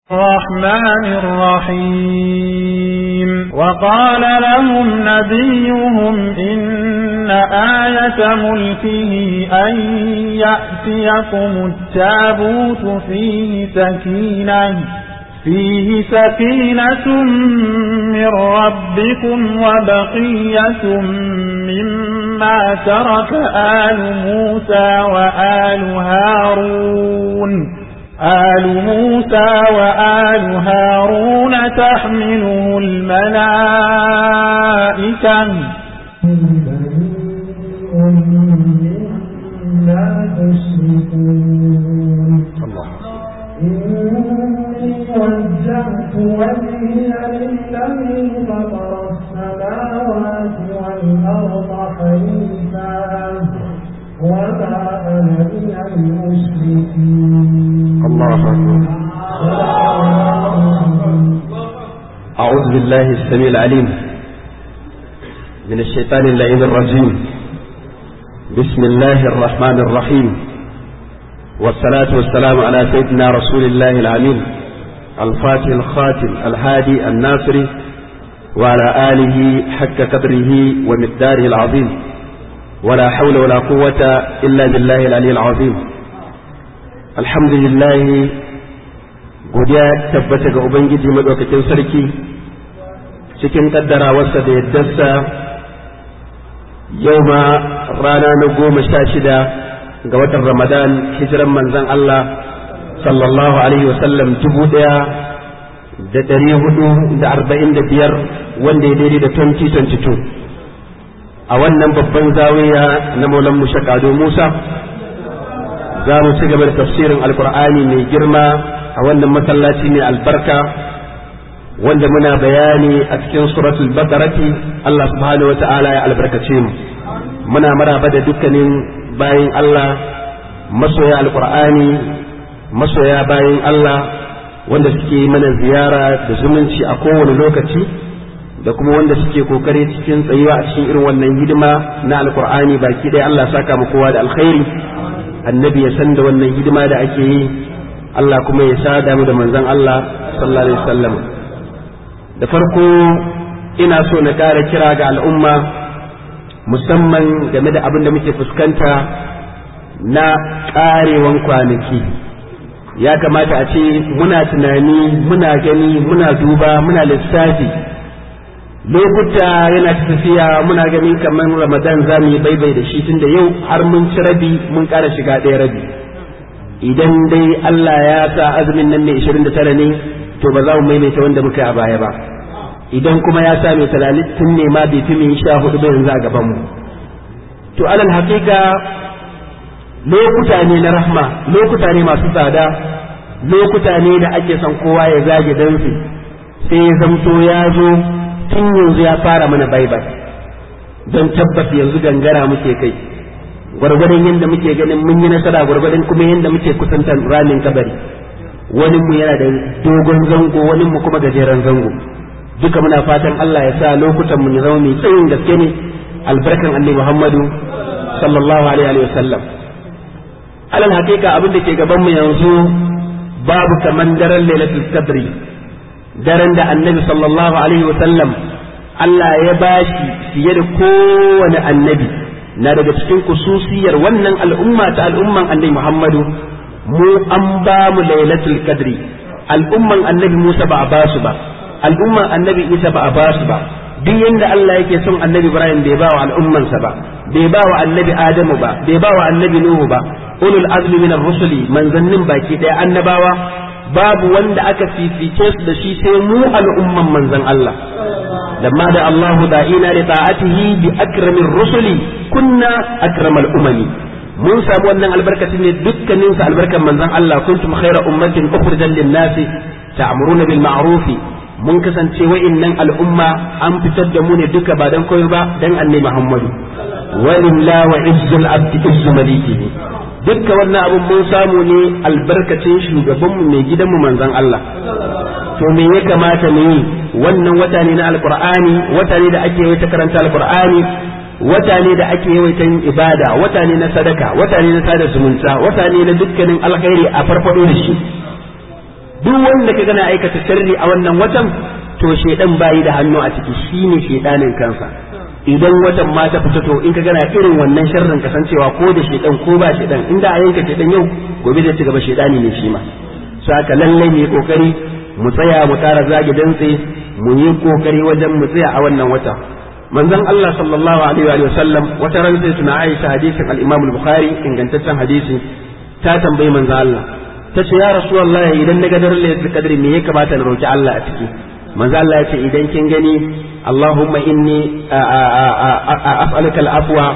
الرحمن الرحيم وقال لهم نبيهم إن آية ملكه أن يأتيكم التابوت فيه سكينة فيه سكينة من ربكم وبقية مما ترك آل موسى وآل هارون آل موسى وآل هارون تحمله الملائكة مما تشركون إني وجهت وجهي للذي فطر السماوات والأرض حنيفا وما أنا من المشركين الله أعوذ بالله السميع العليم من الشيطان اللعين الرجيم بسم الله الرحمن الرحيم والصلاة والسلام على سيدنا رسول الله العميل الفاتح الخاتم الهادي الناصري وعلى آله حق قدره ومقداره العظيم ولا حول ولا قوة إلا بالله العلي العظيم الحمد لله godiya tabbata ga Ubangiji maɗaukakin sarki cikin ƙaddarawarsa da yaddarsa yau ma rana na goma sha shida ga watan Ramadan hijiran manzan Allah sallallahu Alaihi wasallam dubu ɗaya da ɗari hudu da arba'in da biyar wanda ya daidai da 2022 a wannan babban zawiya na maulan mushakado Musa za mu ci gaba da tafsirin alkur'ani mai girma a wannan masallaci mai albarka wanda muna bayani a cikin suratul bakarati Allah subhanahu wa ta'ala ya albarkace mu muna maraba da dukkanin bayin Allah masoya alkur'ani masoya bayin Allah wanda suke mana ziyara da zumunci a kowane lokaci da kuma wanda suke kokari cikin tsayuwa a cikin irin wannan hidima na alkur'ani baki ɗaya Allah saka mu kowa da alkhairi annabi ya san da wannan hidima da ake yi Allah kuma ya sada mu da manzon Allah sallallahu alaihi wasallam da farko ina so na ƙara kira ga al'umma musamman game da abin da muke fuskanta na ƙarewan kwanaki ya kamata a ce muna tunani muna gani muna duba muna lissafi lokuta yana tafiya muna gani kamar ramadan za mu yi baibai da shi tun da yau har mun ci rabi mun ƙara shiga ɗaya rabi idan dai Allah ya sa azumin nan ne 29 ne to ba za mu maimaita wanda muka yi a baya ba idan kuma ya sa mai talatin ne ma bai fi mai sha hudu ba yanzu a gaban mu to alal haƙiƙa lokuta ne na rahma lokuta ne masu tsada lokuta ne da ake son kowa ya zage dansu sai ya zamto ya zo tun yanzu ya fara mana baibai don tabbas yanzu gangara muke kai gwargwadon yadda muke ganin mun yi nasara gwargwadon kuma yadda muke kusantar ramin kabari wani mu yana da dogon zango wani mu kuma gajeren zango duka muna fatan Allah ya sa lokutan mu ya zama mai tsayin gaske ne albarkan annabi Muhammadu sallallahu alaihi wa sallam alal hakika abin da ke gaban mu yanzu babu kaman daren lailatul qadri daren da annabi sallallahu alaihi wa sallam Allah ya bashi fiye da kowane annabi na daga cikin kususiyar wannan al'umma ta al'umman annabi Muhammadu mu an ba mu lailatul qadri al'umman annabi Musa ba a ba su ba al'umman annabi Isa ba a ba su ba duk yanda Allah yake son annabi Ibrahim bai ba wa al'ummansa ba bai ba wa annabi Adamu ba bai ba wa annabi Nuhu ba ulul azmi minar rusuli manzannin baki daya annabawa babu wanda aka fifice su da shi sai mu al'umman manzan Allah لما دعا الله داعينا لطاعته بأكرم الرسل كنا أكرم الأمم mun samu wannan albarkacin ne dukkanin sa albarkan manzon Allah kuntum khayra ummatin ukhrijat lin-nasi ta'muruna bil ma'ruf mun kasance wa'innan al'umma an fitar da mu ne duka ba dan koyo ba dan annabi Muhammadu walillahi wa izzul abdi izzu malikihi dukka wannan abun mun samu ne albarkacin shugabanmu mai gidanmu manzon Allah to me ya kamata mu yi wannan wata ne na alqur'ani wata ne da ake yi ta karanta alqur'ani wata ne da ake yawaitan ibada wata ne na sadaka wata ne na sada zumunta wata ne na dukkanin alkhairi a farfado da shi duk wanda ka gana aikata sharri a wannan watan to shedan bayi da hannu a ciki shine shedanin kansa idan watan ma ta fita to in ka gana irin wannan sharrin kasancewa ko da shedan ko ba shedan inda a yanka shedan yau gobe zai ci gaba shedani ne shi ma saka lallai mu yi kokari mu tsaya mu tara zagi dantse mu yi kokari wajen mu tsaya a wannan wata manzon Allah sallallahu alaihi wa sallam wata ran sai tuna Aisha hadisin al-Imam al-Bukhari ingantaccen hadisi ta tambayi manzon Allah ta ce ya Rasulullahi idan na ga daren Lailatul Qadr me ya kamata na roki Allah a ciki manzon Allah ya ce idan kin gani Allahumma inni as'aluka al-afwa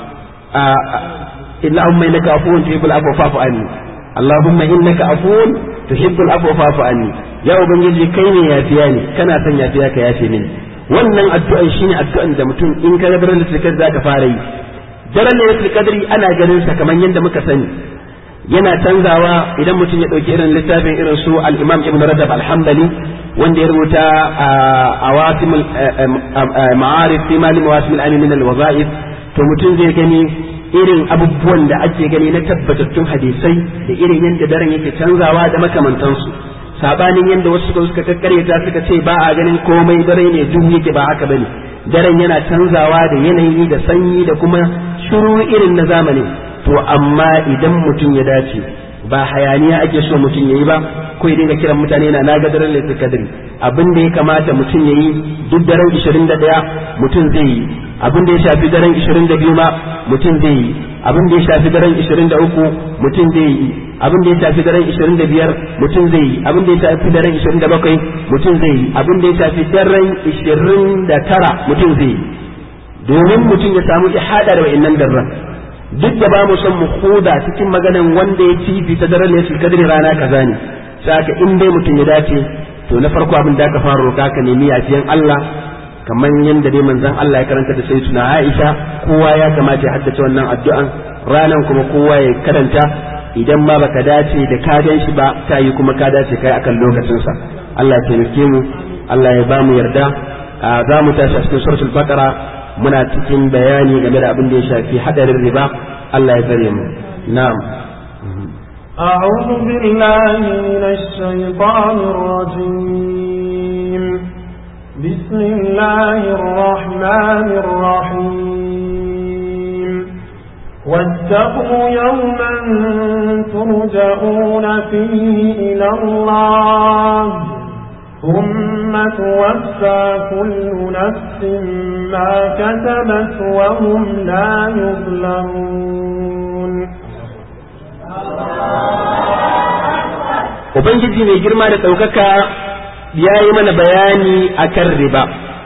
Allahumma innaka afuwun tuhibbul afwa fa'fu anni Allahumma innaka afuwun tuhibbul afwa fa'fu anni ya ubangiji kai ne yafiya ne kana son yafiya ka yafe mini wannan addu'an shine addu'an da mutum in ka ga daren lailatul qadr zaka fara yi daren lailatul qadri ana ganin sa kamar yadda muka sani yana canzawa idan mutum ya dauki irin littafin irin su al-Imam Ibn Rajab al-Hanbali wanda ya rubuta awasim ma'arif fi mali mawasim al min al-wazaif to mutum zai gani irin abubuwan da ake gani na tabbatattun hadisai da irin yadda daren yake canzawa da makamantansu sabanin yadda wasu suka suka kakkaryata suka ce ba a ganin komai dare ne duk yake ba haka bane daren yana canzawa da yanayi da sanyi da kuma shiru irin na zamani to amma idan mutum ya dace ba hayaniya ake so mutum yayi ba ko ya dinga kiran mutane na naga daren lailatul qadri abin da ya kamata mutum yayi duk daren 21 mutum zai yi abin da ya shafi daren 22 ma mutum zai yi abin da ya shafi daren 23 mutum zai yi abin da ya shafi daren 25 mutum zai yi abin da ya shafi daren 27 mutum zai yi abin da ya shafi daren 29 mutum zai yi domin mutum ya samu ihada da wa'annan darran duk da ba mu son mu huda cikin maganan wanda ya ci ta daren lailatul qadri rana kaza ne saka in dai mutum ya dace to na farko abin da aka fara roka ka nemi yafiyan Allah kamar yadda dai manzon Allah ya karanta da sai tuna Aisha kowa ya kamata ya haddace wannan addu'an ranan kuma kowa ya karanta idan ma baka dace da ka gan shi ba ta yi kuma ka dace kai akan lokacin sa Allah ya taimake mu Allah ya ba mu yarda za mu tashi a cikin suratul baqara muna cikin bayani game da abin da ya shafi hadarin riba Allah ya tsare mu na'am أعوذ بالله من الشيطان الرجيم بسم الله الرحمن الرحيم واتقوا يوما ترجعون فيه إلى الله ثم توفى كل نفس ما كسبت وهم لا يظلمون Ubangiji mai girma da ɗaukaka ya yi mana bayani a kan riba,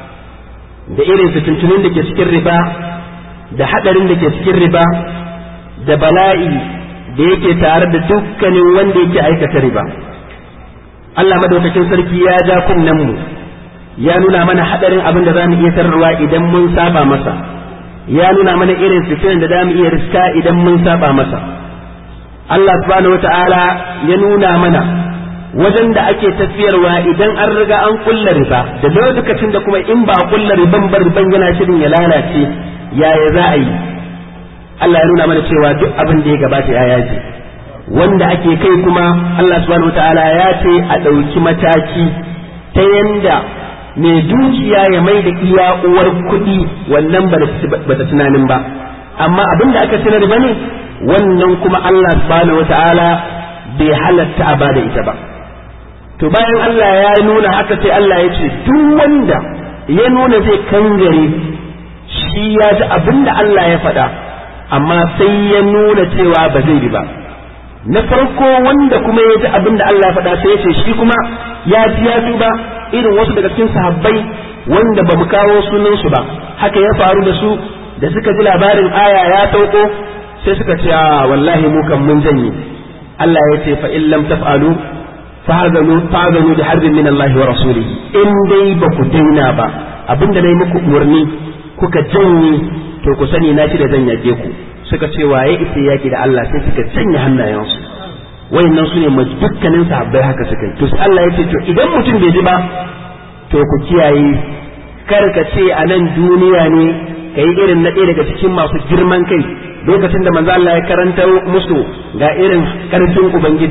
da irin fitintunin da ke cikin riba, da haɗarin da ke cikin riba, da bala'i da yake tare da dukkanin wanda yake aikata riba. Allah madaukakin sarki ya ja mu ya nuna mana haɗarin abin da za mu iya tararwa idan mun saba masa, ya nuna mana irin fitinan da za mu iya riska idan mun saba masa. Allah subhanahu wata'ala ya nuna mana wajen da ake tafiyarwa idan an riga an kulla riba da lokacin da kuma in ba a kulla riban ba riban yana shirin ya lalace yaya za a yi Allah ya nuna mana cewa duk abin da ya gabata ya yaji wanda ake kai kuma Allah subhanahu wata'ala ya ce a ɗauki mataki ta yanda mai dukiya ya mai da iya uwar kuɗi wannan ba ta tunanin ba amma abin da aka ci na riba ne wannan kuma Allah subhanahu wata'ala bai halatta a bada ita ba to bayan Allah ya nuna haka sai Allah ya ce duk wanda ya nuna zai kangare shi ya ji abin da Allah ya faɗa amma sai ya nuna cewa ba zai bi ba na farko wanda kuma ya ji abin da Allah ya faɗa sai ya ce shi kuma ya ji ya ba irin wasu daga cikin sahabbai wanda ba mu kawo sunansu ba haka ya faru da su da suka ji labarin aya ya sauko sai suka ce a wallahi mu kan mun janye Allah ya ce fa in lam taf'alu fa'zanu fa'zanu bi harbin min Allah wa rasulihi in dai ba ku daina ba abinda nayi muku umarni kuka janye to ku sani na shi da zan yake ku suka ce waye ita yaki da Allah sai suka janye hannayensu wayannan su ne dukkanin sahabbai haka suka yi to sai Allah ya ce to idan mutum bai ji ba to ku kiyaye kar ka ce a nan duniya ne ka yi irin na ɗaya daga cikin masu girman kai lokacin da manzo Allah ya karanta musu ga irin karfin ubangiji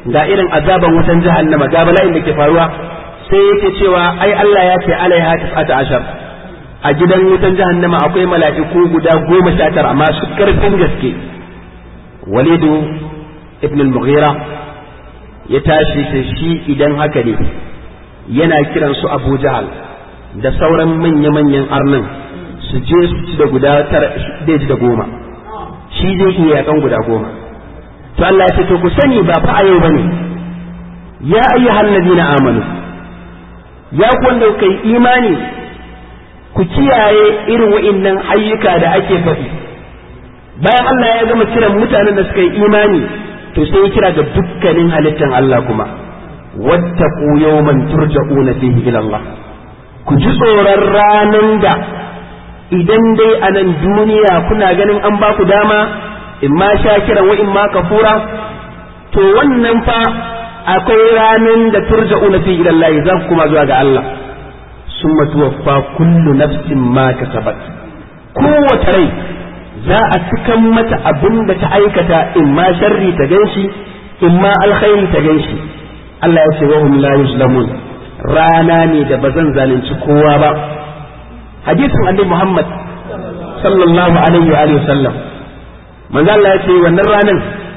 ga irin azaban wutan jahannama ga bala'in da ke faruwa sai yake cewa ai Allah ya ce alaiha tis'ata ashar a gidan wutan jahannama akwai mala'iku guda goma sha tara masu karfin gaske walidu ibn al-mughira ya tashi ta shi idan haka ne yana kiran su abu jahal da sauran manya-manyan arnin su je su ci da guda tara zai ji da goma shi zai iya yakan guda goma to Allah ya ce to ku sani ba fa a yau bane ya ayyuhal ladina amanu ya ku wanda kuka yi imani ku kiyaye irin wa'innan ayyuka da ake faɗi bayan Allah ya gama kiran mutanen da suka yi imani to sai ya kira ga dukkanin halittan Allah kuma wattaqu yawman turja'una fihi ila Allah ku ji tsoron ranan da idan dai a nan duniya kuna ganin an ba ku dama in ma shakiran wa in ma kafura to wannan fa akwai ranan da turja'una fihi ila Allah za ku kuma zuwa ga Allah summa tuwaffa kullu nafsin ma kasabat kowace rai za a cikan mata abin da ta aikata in ma sharri ta ganshi in ma alkhairi ta ganshi Allah ya ce wa hum la yuzlamun rana ne da ba zan zalunci kowa ba hadisin annabi Muhammad sallallahu alaihi wa alihi wasallam manzo Allah ya ce wannan ranan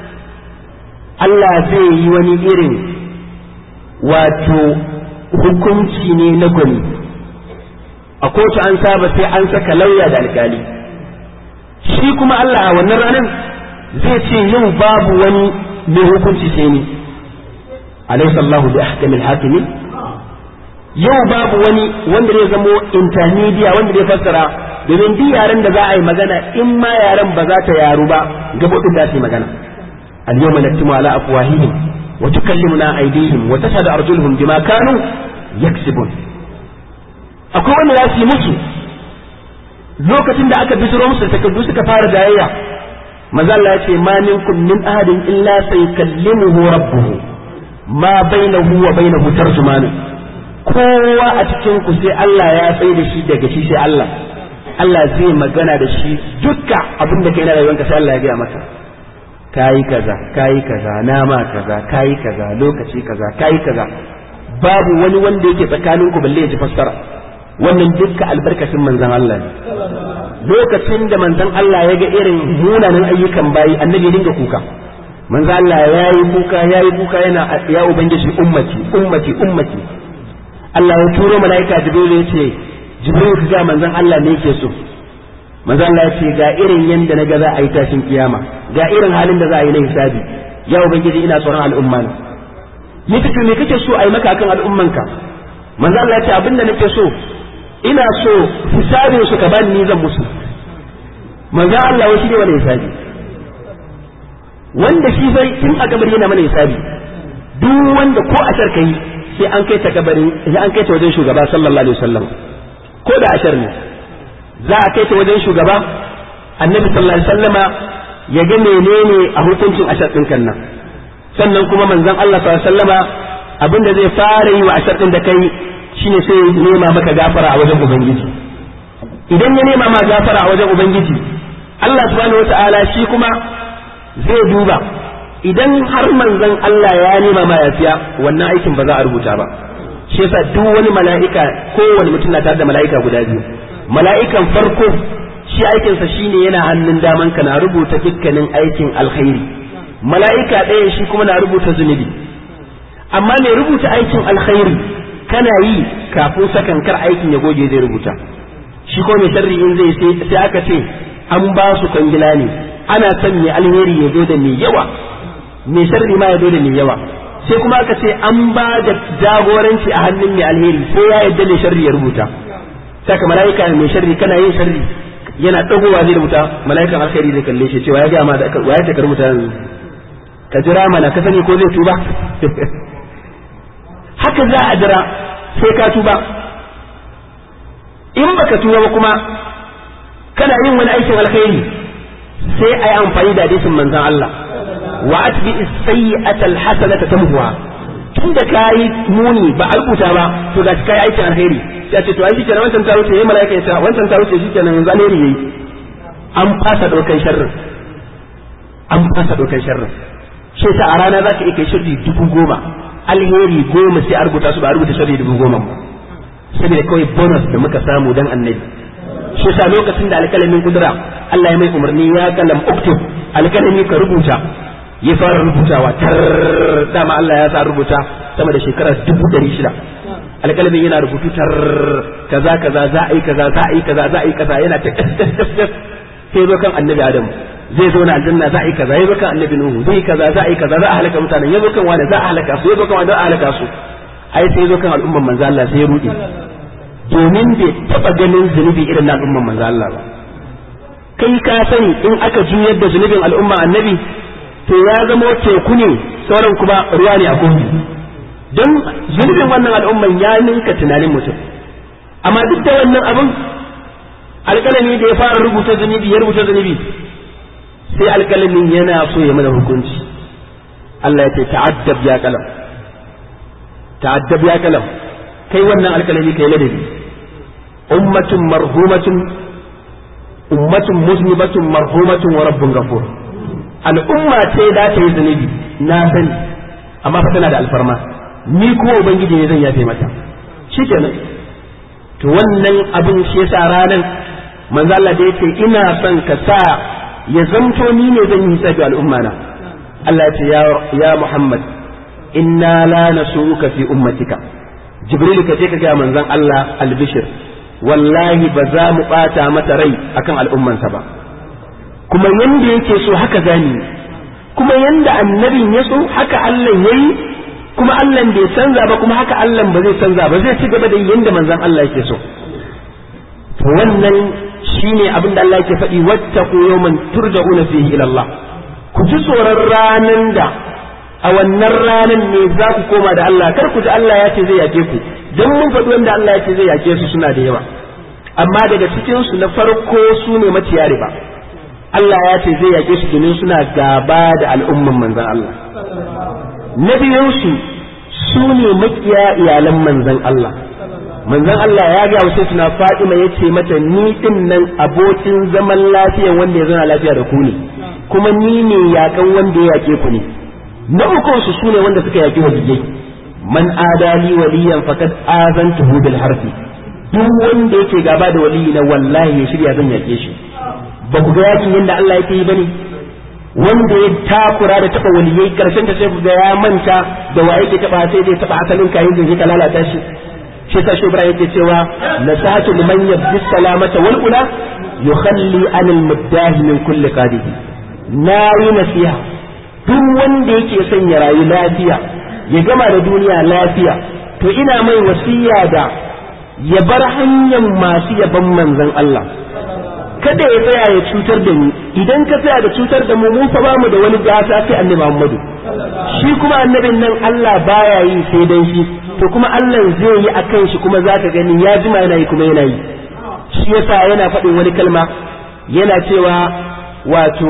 Allah zai yi wani irin wato hukunci ne na gwani a kotu an saba sai an saka lauya da alkali shi kuma Allah a wannan ranar zai ce yau babu wani mai hukunci sai ni alaysa Allahu bi ahkamil hakimin yau babu wani wanda zai zamo intermedia wanda zai fassara domin duk yaren da za a yi magana in ma yaren ba za ta yaru ba gabobin da su yi magana al-yawma naktimu ala afwahihim wa tukallimuna aydihim wa tashhadu arjuluhum bima kanu yaksibun akwai wanda za su yi musu lokacin da aka bisiro musu takardu suka fara jayayya maza Allah ya ce ma minkum min ahadin illa saykallimuhu rabbuhu ma bainahu wa bainahu tarjuman kowa a cikin ku sai Allah ya tsaye da shi daga shi sai Allah Allah zai magana da shi dukka abin da kai na rayuwanka sai Allah ya gaya maka kayi kaza kayi kaza nama kaza kayi kaza lokaci kaza kayi kaza babu wani wanda yake tsakaninku balle ya ji fassara wannan dukka albarkacin manzan Allah ne lokacin da manzan Allah ya ga irin munanan ayyukan bayi annabi dinga kuka manzan Allah ya yi kuka ya yi kuka yana ya ubangiji ummati ummati ummati Allah ya turo mala'ika Jibril ya ce Jibril ka ga manzan Allah ne yake so manzan Allah ya ce ga irin yanda na ga za a yi tashin kiyama ga irin halin da za a yi na hisabi ya ubangiji ina tsoron al'umma ne yace to me kake so a yi maka akan al'ummanka manzan Allah ya ce abinda nake so ina so hisabin su ka bani ni zan musu manzo Allah wai shi ne wani hisabi wanda shi sai tun a kabari yana mana hisabi duk wanda ko ashar kai sai an kai ta kabari sai an kai ta wajen shugaba sallallahu alaihi wasallam ko da ashar ne za a kai ta wajen shugaba annabi sallallahu alaihi wasallama ya ga menene a hukuncin ashar din kan nan sannan kuma manzon Allah sallallahu alaihi wasallama abinda zai fara yi wa ashar din da kai shine sai ya nema maka gafara a wajen ubangiji idan ya nema ma gafara a wajen ubangiji Allah subhanahu wata'ala shi kuma zai duba idan har manzon Allah ya nema ma yafiya wannan aikin ba za a rubuta ba shi yasa duk wani mala'ika kowane mutum na tare da mala'ika guda biyu mala'ikan farko shi aikinsa shine yana hannun daman ka na rubuta dukkanin aikin alkhairi mala'ika ɗaya shi kuma na rubuta zunubi amma mai rubuta aikin alkhairi kana yi kafin sakan kar aikin ya goge zai rubuta shi ko mai sharri in zai sai aka ce an ba su kwangila ne ana son mai alheri ya zo da mai yawa mai sharri ma ya zo da mai yawa sai kuma aka ce an ba da jagoranci a hannun mai alheri sai ya yadda mai sharri ya rubuta saka mala'ika mai sharri kana yin sharri yana dagowa zai rubuta mala'ikan alheri zai kalle shi cewa ya ga ma da ya ta rubuta yanzu ka jira mana ka sani ko zai tuba haka za a jira sai ka tuba in baka tuba ba kuma kana yin wani aikin alkhairi sai a yi amfani da hadisin manzon Allah wa atbi as-sayyi'ata al-hasanata tamhuha tunda kai muni ba a rubuta ba to ga kai aikin alkhairi sai ce to ai shikenan wancan ta wuce yayi malaika ya wancan ta wuce shikenan yanzu alheri yayi an fasa dokan sharrin an fasa dokan sharrin shi sa a rana za ka iya kai sharri dubu goma alheri goma sai a rubuta su ba a rubuta sharri dubu goma ba saboda kawai bonus da muka samu dan annabi shi sa lokacin da alkalamin kudura Allah ya mai umarni ya kalam uktub alkalami ka rubuta ya fara rubutawa tar dama Allah ya sa rubuta sama da shekara dubu ɗari shida alƙalamin yana rubutu tar kaza kaza za a yi kaza za a yi kaza za a yi kaza yana ta sai zo kan annabi adamu zai zo na aljanna za a yi kaza ya zo kan annabi nuhu zai kaza za a yi kaza za a halaka mutanen ya zo kan wani za a halaka su ya zo kan wani za a halaka su ai sai zo kan al'umman manzo Allah sai ya rude domin bai taba ganin zunubi irin na al'umman manzo Allah ba kai ka sani in aka juyar da zunubin al'umma annabi to ya zama teku ne sauran kuma ruwa ne a kogi don zunubin wannan al'umman ya ninka tunanin mutum amma duk da wannan abin alƙalami da ya fara rubuta zunubi ya rubuta zunubi sai alƙalamin yana so ya mana hukunci Allah ya ce ta'addab ya kalam ta'addab ya kalam kai wannan alƙalami kai ladabi ummatun marhumatun ummatun muslimatun marhumatun wa rabbun ghafur al'umma ce da ta yi zunubi na sani amma fa tana da alfarma ni kuma ubangiji ne zan yafe mata shikenan to wannan abin shi yasa ranan manzo Allah da yake ina son ka sa ya zamto ni ne zan yi hisabi al'umma na Allah ya ce ya ya Muhammad inna la nasuka fi ummatika Jibril ka je ka ga manzon Allah albishir wallahi ba za mu bata mata rai akan al'ummansa ba kuma yanda yake so haka zani kuma yanda annabin ya so haka Allah yayi kuma Allah bai canza ba kuma haka Allah ba zai canza ba zai ci gaba da yanda manzon Allah yake so to wannan shine abin da Allah yake faɗi wattaqu yawman turja'una fihi ila Allah ku ji tsoron ranan da a wannan ranan ne za ku koma da Allah kar ku ji Allah ya ce zai yake ku dan mun faɗi wanda Allah ya ce zai yake su suna da yawa amma daga cikin su na farko su ne maciya riba Allah ya ce zai yake su domin suna gaba da al'umman manzon Allah na biyunsu su ne makiya iyalan manzan Allah manzan Allah ya ga wasu suna Fatima ya ce mata ni din nan abokin zaman lafiya wanda ya zana lafiya da ku ne kuma ni ne yakan wanda ya yake ku ne na ukun su sune wanda suka yaki waliyai man adali waliyan faqad azantuhu bil harfi duk wanda yake gaba da waliyi na wallahi ya shirya zan yake shi ba ku ga yakin yadda Allah yake yi bane wanda ya takura da taba waliyai karshen ta sai ga ya manta da wa yake taba sai zai taba asalin kayan da yake lalata shi shi sa shi Ibrahim yake cewa nasatu liman yabdi salamata wal ula yukhalli an al muddahi min kulli qadihi na yi nasiha duk wanda yake son ya rayu lafiya ya gama da duniya lafiya to ina mai wasiya da ya bar hanyar masu yaban manzon Allah kada ya tsaya ya cutar da ni idan ka tsaya da cutar da mu mu fa ba mu da wani gata sai annabi Muhammadu shi kuma annabin nan Allah baya yi sai dan shi to kuma Allah zai yi akan shi kuma zaka gani ya jima yana yi kuma yana yi shi yasa yana faɗin wani kalma yana cewa wato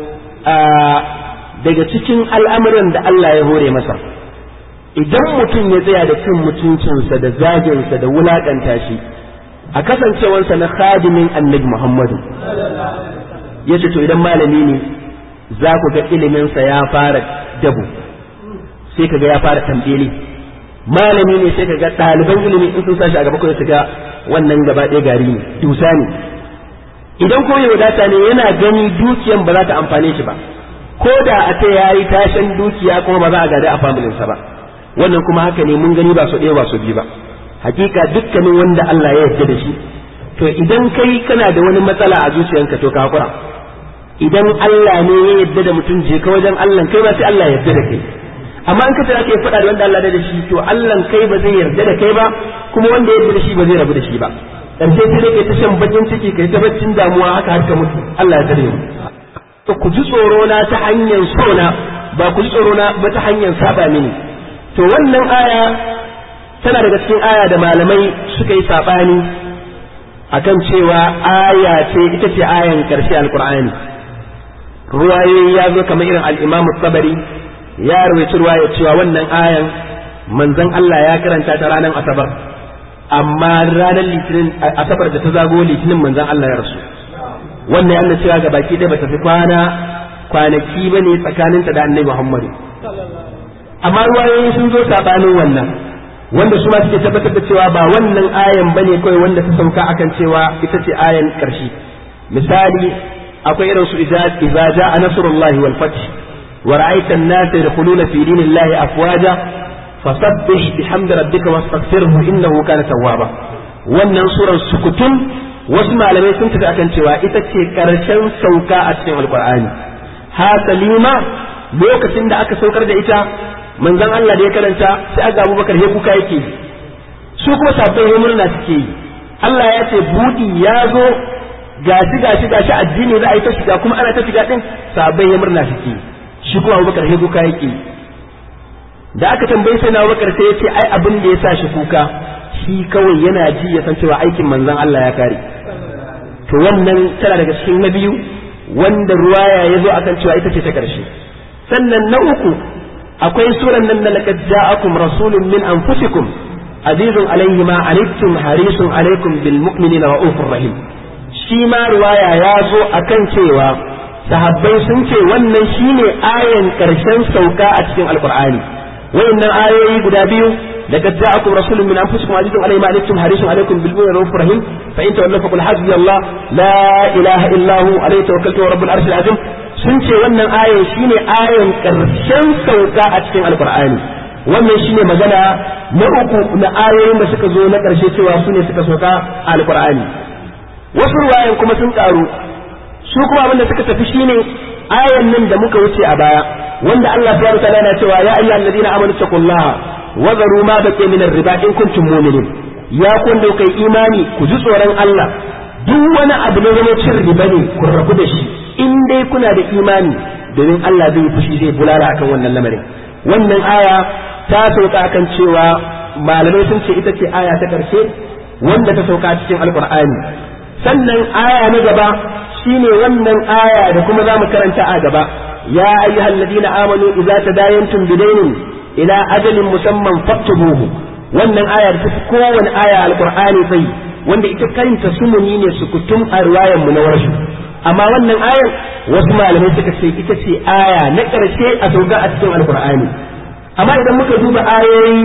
daga cikin al'amuran da Allah ya hore masa idan mutum ya tsaya da cin mutuncinsa da zaginsa da wulakanta shi a kasancewansa na khadimin annabi Muhammadu ya ce to idan malami ne za ku ga iliminsa ya fara dabu sai ka ga ya fara tambeli malami ne sai ka ga ɗaliban ilimi in sun sashi a gaba kawai su ga wannan gaba ɗaya gari ne dusa ne idan ko ya wadata ne yana gani dukiyan ba za ta amfane shi ba ko da a ce ya yi tashin dukiya kuma ba za a gada a familinsa ba wannan kuma haka ne mun gani ba su ɗaya ba su biyu ba hakika dukkanin wanda Allah ya yarda da shi to idan kai kana da wani matsala a zuciyanka to ka hakura idan Allah ne ya yarda da mutum je ka wajen Allah kai ba sai Allah ya yarda da kai amma in ka tsaya kai faɗa da wanda Allah ya da shi to Allah kai ba zai yarda da kai ba kuma wanda ya yarda da shi ba zai rabu da shi ba dan sai sai kai ta shan bakin ciki kai ta baccin damuwa haka har ka mutu Allah ya tare mu to ku ji tsoro na ta hanyar sona ba ku ji tsoro na ba ta hanyar saba mini to wannan aya tana daga cikin aya da malamai suka yi saɓani akan cewa aya ce ita ce ayan ƙarshe alƙur'ani ruwayoyi ya zo kamar irin al'imamu sabari ya rawaci ruwaya cewa wannan ayan manzon Allah ya karanta ta ranar asabar amma ranar litinin asabar da ta zago litinin manzon Allah ya rasu wannan yana cewa ga baki ɗaya bata fi kwana kwanaki bane tsakaninta da annabi Muhammad amma ruwayoyi sun zo sabanin wannan wanda su ma suke tabbatar da cewa ba wannan ayan bane kawai wanda ta sauka akan cewa ita ce ayan karshe misali akwai irin su idza jaa nasrullahi wal fath wa ra'aita an-nasa yadkhuluna fi dinillahi afwaja fasabbih bihamdi rabbika wastaghfirhu innahu kana tawwaba wannan surar sukutun wasu malamai sun tafi akan cewa ita ce karshen sauka a cikin alqur'ani ha salima lokacin da aka saukar da ita manzon Allah da ya karanta sai aga Abubakar ya kuka yake su kuma sabbin ya murna suke yi Allah ya ce budi ya zo gashi gashi gashi addini za a yi ta shiga kuma ana ta shiga din sabbin ya murna suke shi kuma Abubakar ya kuka yake da aka tambayi sai na Abubakar sai ya ce ai abin da ya sa shi kuka shi kawai yana ji ya san cewa aikin manzon Allah ya kare to wannan tana daga cikin na biyu wanda ruwaya ya zo akan cewa ita ce ta karshe sannan na uku akwai suran nan da laqad ja'akum rasulun min anfusikum azizun alayhi ma anittum harisun alaykum bil mu'minina ra'ufur rahim shi ma ruwaya ya zo akan cewa sahabbai sun ce wannan shine ayan karshen sauka a cikin alqur'ani wayannan ayoyi guda biyu لقد جاءكم رسول من انفسكم عزيز عليه ما عنتم حريص عليكم بالمؤمنين رؤوف رحيم فان تولوا فقل حسبي الله لا اله الا هو عليه توكلت ورب العرش العظيم sun ce wannan ayan shine ayan karshen sauka a cikin alkur'ani wannan shine magana na uku na ayoyin da suka zo na karshe cewa su ne suka sauka a alkur'ani wasu ruwayan kuma sun karu su kuma abin da suka tafi shine ayan nan da muka wuce a baya wanda Allah subhanahu wa ta'ala yana cewa ya ayyuhal ladina amanu taqullaha wa zaru ma baqiya min ar-riba in kuntum mu'minin ya kun da kai imani ku ji tsoron Allah duk wani abu ne zama cin riba ne ku rabu da shi in dai kuna da imani domin Allah zai fushi zai bulala akan wannan lamarin wannan aya ta sauka akan cewa malamai sun ce ita ce aya ta karshe wanda ta sauka cikin alkur'ani sannan aya na gaba shine wannan aya da kuma zamu karanta a gaba ya ayyuhal ladina amanu idza tadayantum bidainin ila ajalin musamman faktubuhu wannan aya da ta fi kowane aya alkur'ani sai wanda ita kanta sumuni ne sukutum a riwayar mu na warshu amma wannan ayar wasu malamai suka ce ita ce aya na ƙarshe a sauka a cikin alkur'ani amma idan muka duba ayoyi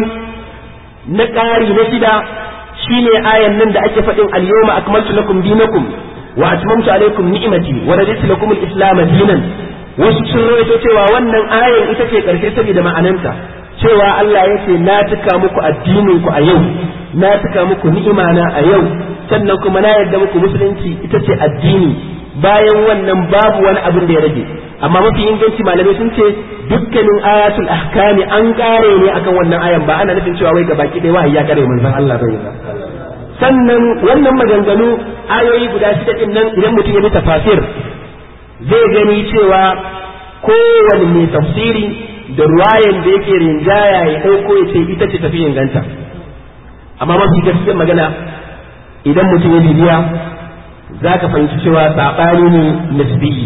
na ƙari na shida shine ayan nan da ake faɗin al-yawma akmaltu lakum dinakum wa atmamtu alaykum ni'mati wa raditu lakum al-islam dinan wasu sun rawaito cewa wannan ayan ita ce ƙarshe saboda ma'ananta cewa Allah ya ce na tuka muku addinin ku a yau na tuka muku ni'ima na a yau sannan kuma na yarda muku musulunci ita ce addini bayan wannan babu wani abin da ya rage amma mafi inganci malamai sun ce dukkanin ayatul ahkami an kare ne akan wannan ayan ba ana nufin cewa wai gabaki ɗaya wahayi ya kare manzon Allah bai ba sannan wannan maganganu ayoyi guda shida din nan idan mutum ya bi tafasir zai gani cewa kowane mai tafsiri da ruwayan da yake rinjaya ya ɗauko ya ce ita ce tafi inganta amma mafi gaskiyar magana idan mutum ya bibiya za ka fahimci cewa saɓani ne nisbiyi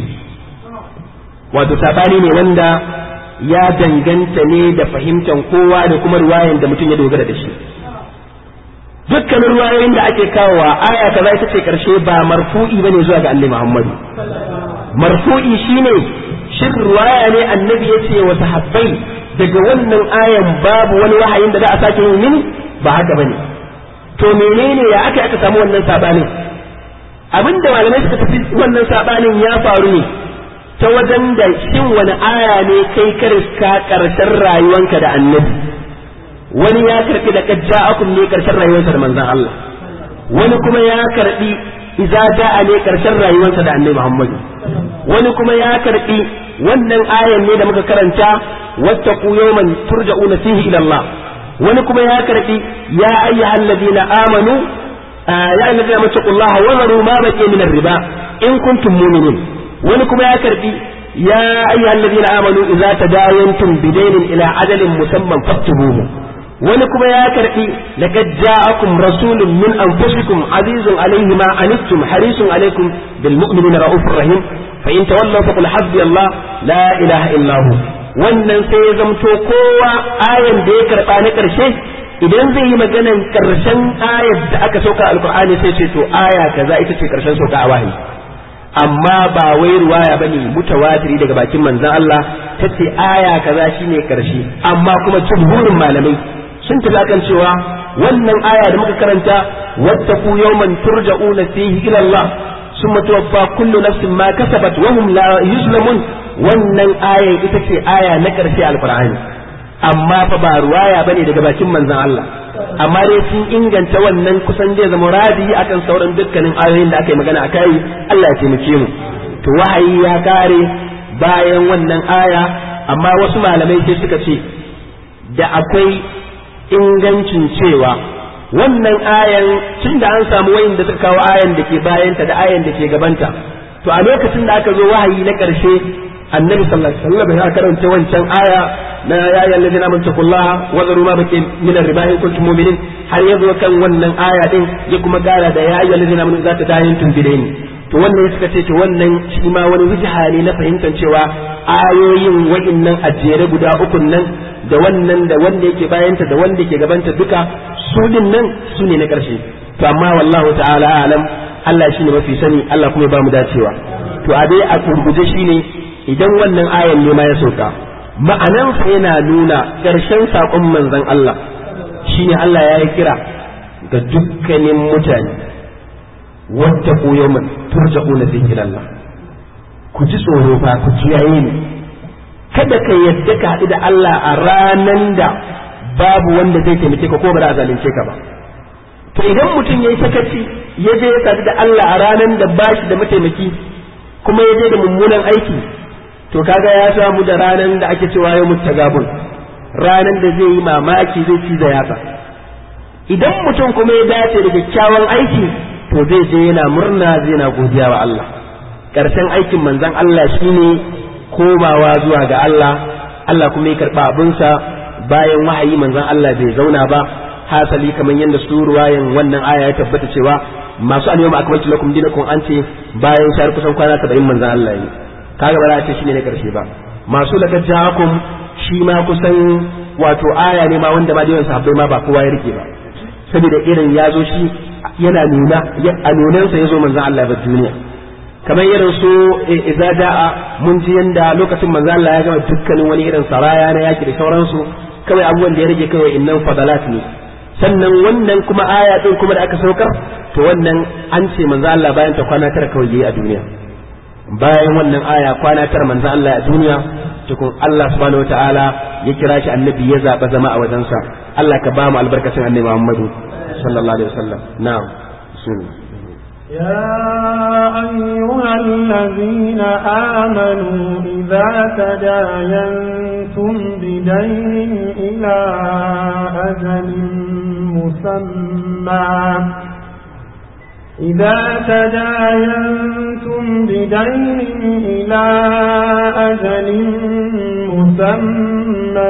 wato saɓani ne wanda ya danganta ne da fahimtar kowa da kuma ruwayan da mutum ya dogara da shi dukkanin ruwayoyin da ake kawowa aya kaza ita ce karshe ba marfu'i bane zuwa ga annabi Muhammadu marfu'i shine shin ruwaya ne annabi ya ce wa sahabbai daga wannan ayan babu wani wahayin da za a sake yin mini ba haka bane to menene ya aka aka samu wannan sabanin abinda malamai suka tafi wannan sabanin ya faru ne ta wajen da shin wani aya ne kai ka karshen rayuwanka da annabi wani ya karbi da kajja'akum ne karshen rayuwarsa da manzon Allah wani kuma ya karbi idza da'a ne karshen rayuwarsa da annabi Muhammad wani kuma ya karbi wannan ayan ne da muka karanta wattaqu yawman turja'una fihi ila Allah wani kuma ya karbi ya ayyuhal ladina amanu ya ayyuhal ladina taqullaha wa zaru ma baqiya min riba in kuntum mu'minin wani kuma ya karbi ya ayyuhal ladina amanu idza tadayantum bidaynin ila ajalin musamman faktubuhu wani kuma ya karbi laqad ja'akum rasulun min anfusikum azizun alayhi ma anittum harisun alaykum bil mu'minina raufur rahim fa in tawallaw faqul hasbi Allah la ilaha illa hu wannan sai ya zamto kowa ayan da ya karba na karshe idan zai yi maganan karshen ayar da aka sauka alqur'ani sai ce to aya kaza ita ce karshen sauka a wahayi amma ba wai ruwaya bane mutawatiri daga bakin manzon Allah tace aya kaza shine karshe amma kuma jumhurin malamai sun tafi akan cewa wannan aya da muka karanta wattaqu yawman turja'una fihi ila Allah summa tuwaffa kullu nafsin ma kasabat wa hum la yuzlamun wannan aya ita ce aya na karshe alqur'ani amma fa ba ruwaya bane daga bakin manzon Allah amma dai sun inganta wannan kusan zai zama radi akan sauran dukkanin ayoyin da aka yi magana akai Allah ya taimake mu to wahayi ya kare bayan wannan aya amma wasu malamai sai suka ce da akwai ingancin cewa wannan ayan tun da an samu wayin da suka kawo ayan da ke bayanta da ayan da ke gabanta to a lokacin da aka zo wahayi na ƙarshe annabi sallallahu alaihi wasallam ya karanta wancan aya na ya ayyuhal ladina amanu taqullaha wa dharu ma baqi min ar-riba in kuntum mu'minin har ya zo kan wannan aya din ya kuma kara da ya ayyuhal ladina amanu za ta dayin bidaini to wannan suka ce to wannan shi ma wani wijha ne na fahimtar cewa ayoyin wa'innan ajere guda ukun nan da wannan da wanda yake bayanta da wanda ke gabanta duka su din nan su ne na ƙarshe to amma wallahu ta'ala alam Allah shine mafi sani Allah kuma ba mu dacewa to a dai a kurguje shine idan wannan ayan ne ma ya sauka ma'anan sa yana nuna ƙarshen saƙon manzon Allah shine Allah ya yi kira ga dukkanin mutane wattaqu yawman turja'una fihi ila Allah ku ji tsoro fa ku kiyaye ni kada ka yadda ka haɗu da Allah a ranan da babu wanda zai taimake ka ko ba za a zalunce ka ba to idan mutum ya yi sakaci ya je ya sadu da Allah a ranan da ba shi da mataimaki kuma ya je da mummunan aiki to kaga ya samu da ranan da ake cewa yau mutagabun ranan da zai yi mamaki zai ci da yatsa idan mutum kuma ya dace da kyakkyawan aiki to zai je yana murna zai na godiya wa Allah ƙarshen aikin manzon Allah shine komawa zuwa ga Allah Allah kuma ya karɓa abinsa bayan wahayi manzon Allah bai zauna ba hasali kamar yadda su ruwayan wannan aya ya tabbata cewa masu al-yawma akmaltu lakum dinakum an ce bayan shar kusan kwana 70 manzon Allah yi kaga ba za a ce shine na karshe ba masu laqad ja'akum shi ma kusan wato aya ne ma wanda ma da yawan sahabbai ma ba kowa ya rike ba saboda irin ya zo shi yana nuna a nunansa ya zo manzon Allah ba duniya kamar irin su idza da'a mun ji yanda lokacin manzo Allah ya gama dukkanin wani irin saraya na yaki da sauransu kawai abubuwan da ya rage kawai innan fadalat ne sannan wannan kuma aya din kuma da aka saukar to wannan an ce manzo Allah bayan ta kwana tara kawai yayi a duniya bayan wannan aya kwana tara manzo Allah a duniya tukun Allah subhanahu wataala ya kira shi annabi ya zaba zama a wajensa Allah ka ba mu albarkacin annabi Muhammadu sallallahu alaihi wasallam na'am bismillah يا أيها الذين آمنوا إذا تداينتم بدين إلى أجل مسمى إذا تداينتم بدين إلى أجل مسمى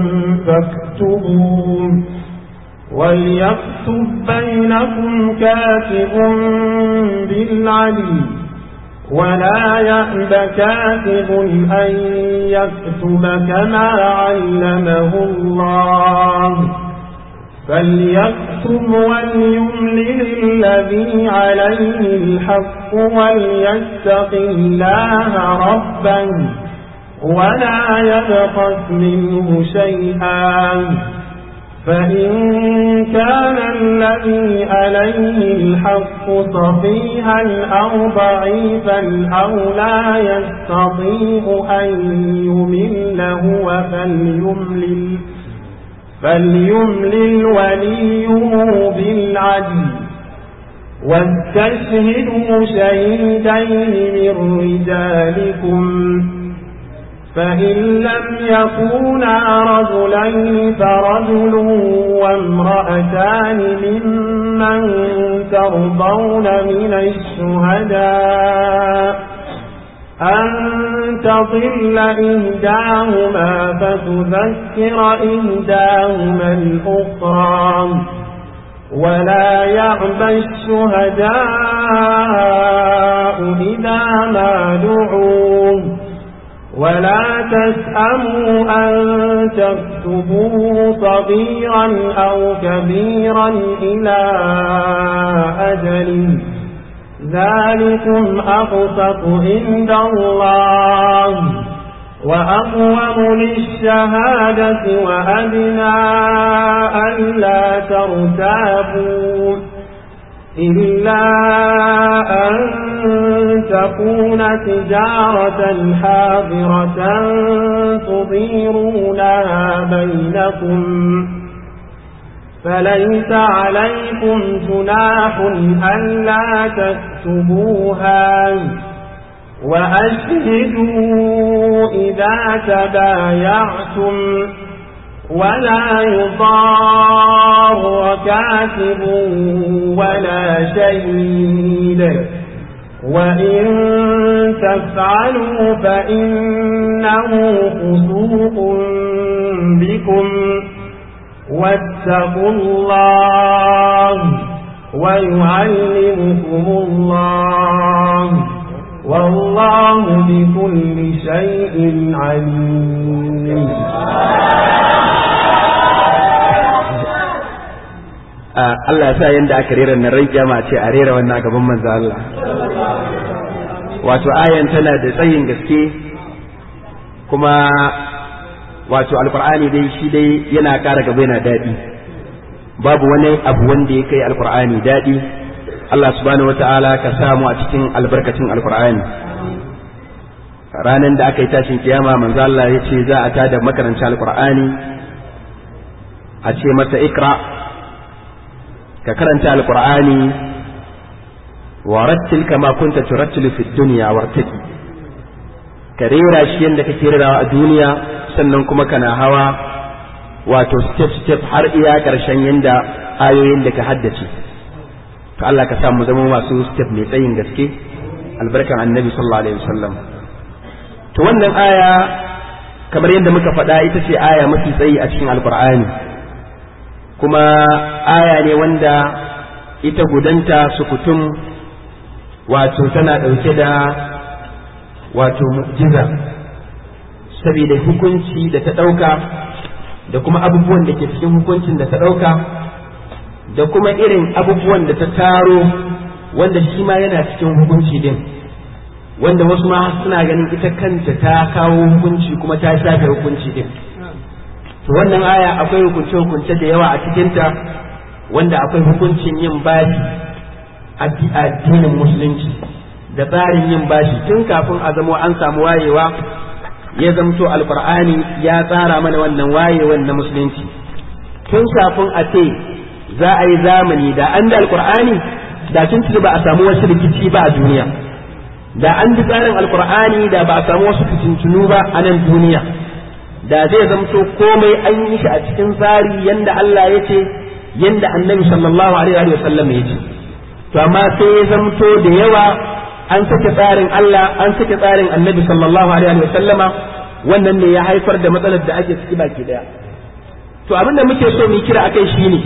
فاكتبوه وليكتب بينكم كاتب بالعدل ولا يأب كاتب أن يكتب كما علمه الله فليكتب وليملل الذي عليه الحق وليتق الله ربا ولا يبخس منه شيئا فإن كان الذي عليه الحق صفيها أو ضعيفا أو لا يستطيع أن يمل هو فليملل فليملل وليه بالعدل واستشهدوا شهيدين من رجالكم فإن لم يكونا رجلين فرجل وامرأتان ممن ترضون من الشهداء أن تضل إهداهما فتذكر إهداهما الأخرى ولا يعبى الشهداء إذا ما دعوا ولا تسأموا أن تكتبوه صغيرا أو كبيرا إلى أجل ذلكم أقسط عند الله وأقوم للشهادة وأدنى ألا ترتابوا إلا أن تكون تجارة حاضرة تضيرونها بينكم فليس عليكم جناح ألا تكتبوها وأشهدوا إذا تبايعتم ولا يضار كاتب ولا شهيد وإن تفعلوا فإنه فسوق بكم واتقوا الله ويعلمكم الله والله بكل شيء عليم Allah sa yanda aka rera na rai kyama ce a rera wannan a gaban manzo Allah wato ayan tana da tsayin gaske kuma wato alqur'ani dai shi dai yana ƙara gaba yana daɗi babu wani abu wanda ya kai alqur'ani daɗi Allah subhanahu wata'ala ka samu a cikin albarkacin alqur'ani ranan da aka yi tashin kiyama manzo Allah ya ce za a tada makaranta alqur'ani a ce masa ikra ka karanta alqur'ani wa rattil kama kunta turattilu fid dunya wartaki ka rera shi yadda kake rerawa a duniya sannan kuma kana hawa wato step step har iya karshen yanda ayoyin da ka haddace to Allah ka samu zama masu step mai tsayin gaske albarkan annabi sallallahu alaihi wasallam to wannan aya kamar yadda muka faɗa ita ce aya mafi tsayi a cikin alqur'ani kuma aya ne wanda ita gudanta sukutum wato tana ɗauke da wato mu'jiza saboda hukunci da ta ɗauka da kuma abubuwan da ke cikin hukuncin da ta ɗauka da kuma irin abubuwan da ta taro wanda shi ma yana cikin hukunci din wanda wasu ma suna ganin ita kanta ta kawo hukunci kuma ta shafe hukunci din to wannan aya akwai hukunce-hukunce da yawa a cikinta wanda akwai hukuncin yin bashi a addinin musulunci da tsarin yin bashi tun kafin a zamo an samu wayewa ya zamto alkur'ani ya tsara mana wannan wayewan na musulunci tun kafin a ce za a yi zamani da an da alkur'ani da tun ba a samu wasu rikici ba a duniya da an bi tsarin alkur'ani da ba a samu wasu fitintunu ba a nan duniya da zai zamto komai an yi shi a cikin tsari yanda Allah ya ce yanda annabi sallallahu alaihi wa sallam ya ce to amma sai ya zamto da yawa an sake tsarin Allah an sake tsarin annabi sallallahu alaihi wa sallama wannan ne ya haifar da matsalar da ake ciki baki daya to abin da muke so mu kira akai shine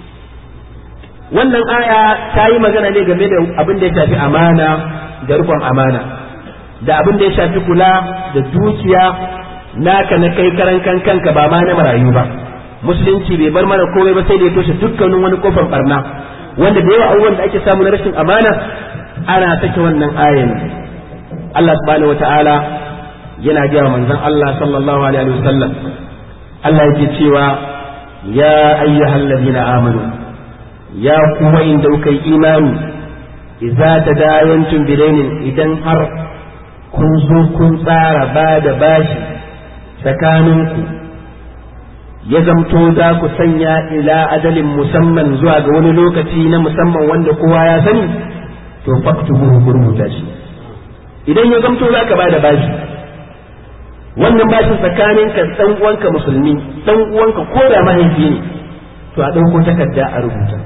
wannan aya ta yi magana ne game da abin da ya shafi amana da rikon amana da abin da ya shafi kula da dukiya naka na kai karan kan kanka ba ma na marayu ba musulunci bai bar mana komai ba sai da ya toshe dukkanin wani kofar barna wanda da yawa abubuwan da ake samu na rashin amana ana sake wannan ayan Allah subhanahu wataala yana gaya wa manzon Allah sallallahu alaihi wasallam Allah yake cewa ya ayyuhal ladina amanu ya kuma inda kuka yi imani idza tadayantum bidainin idan har kun zo kun tsara ba da bashi tsakaninku ya zamto za ku sanya ila ajalin musamman zuwa ga wani lokaci na musamman wanda kowa ya sani to faktubu ku rubuta shi idan ya zamto za ka ba da bashi wannan bashin tsakanin ka dan uwanka musulmi dan uwanka ko da mahaifi ne to a ɗauko takarda a rubuta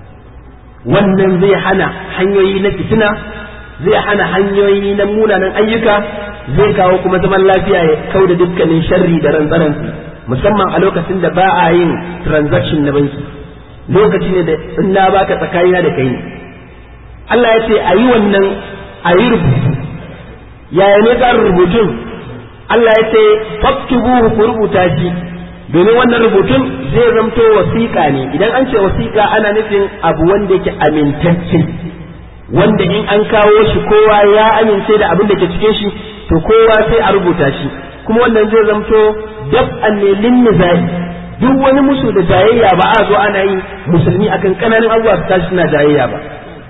wannan zai hana hanyoyi na fitina zai hana hanyoyi na munanan ayyuka zai kawo kuma zaman lafiya ya kau da dukkanin sharri da rantsaransu musamman a lokacin da ba a yin transaction na banki lokaci ne da in na baka tsakanina da kai ne Allah ya ce a yi wannan a yi rubutu yaya ne tsarin rubutun Allah ya ce faktubuhu ku rubuta shi domin wannan rubutun zai zamto wasiƙa ne idan an ce wasiƙa ana nufin abu wanda yake amintacce wanda in an kawo shi kowa ya amince da abin da ke cikin shi to kowa sai a rubuta shi kuma wannan zai zamto dab'an ne lin nizai duk wani musu da jayayya ba a zo ana yi musulmi akan kananan abubuwa su tashi suna jayayya ba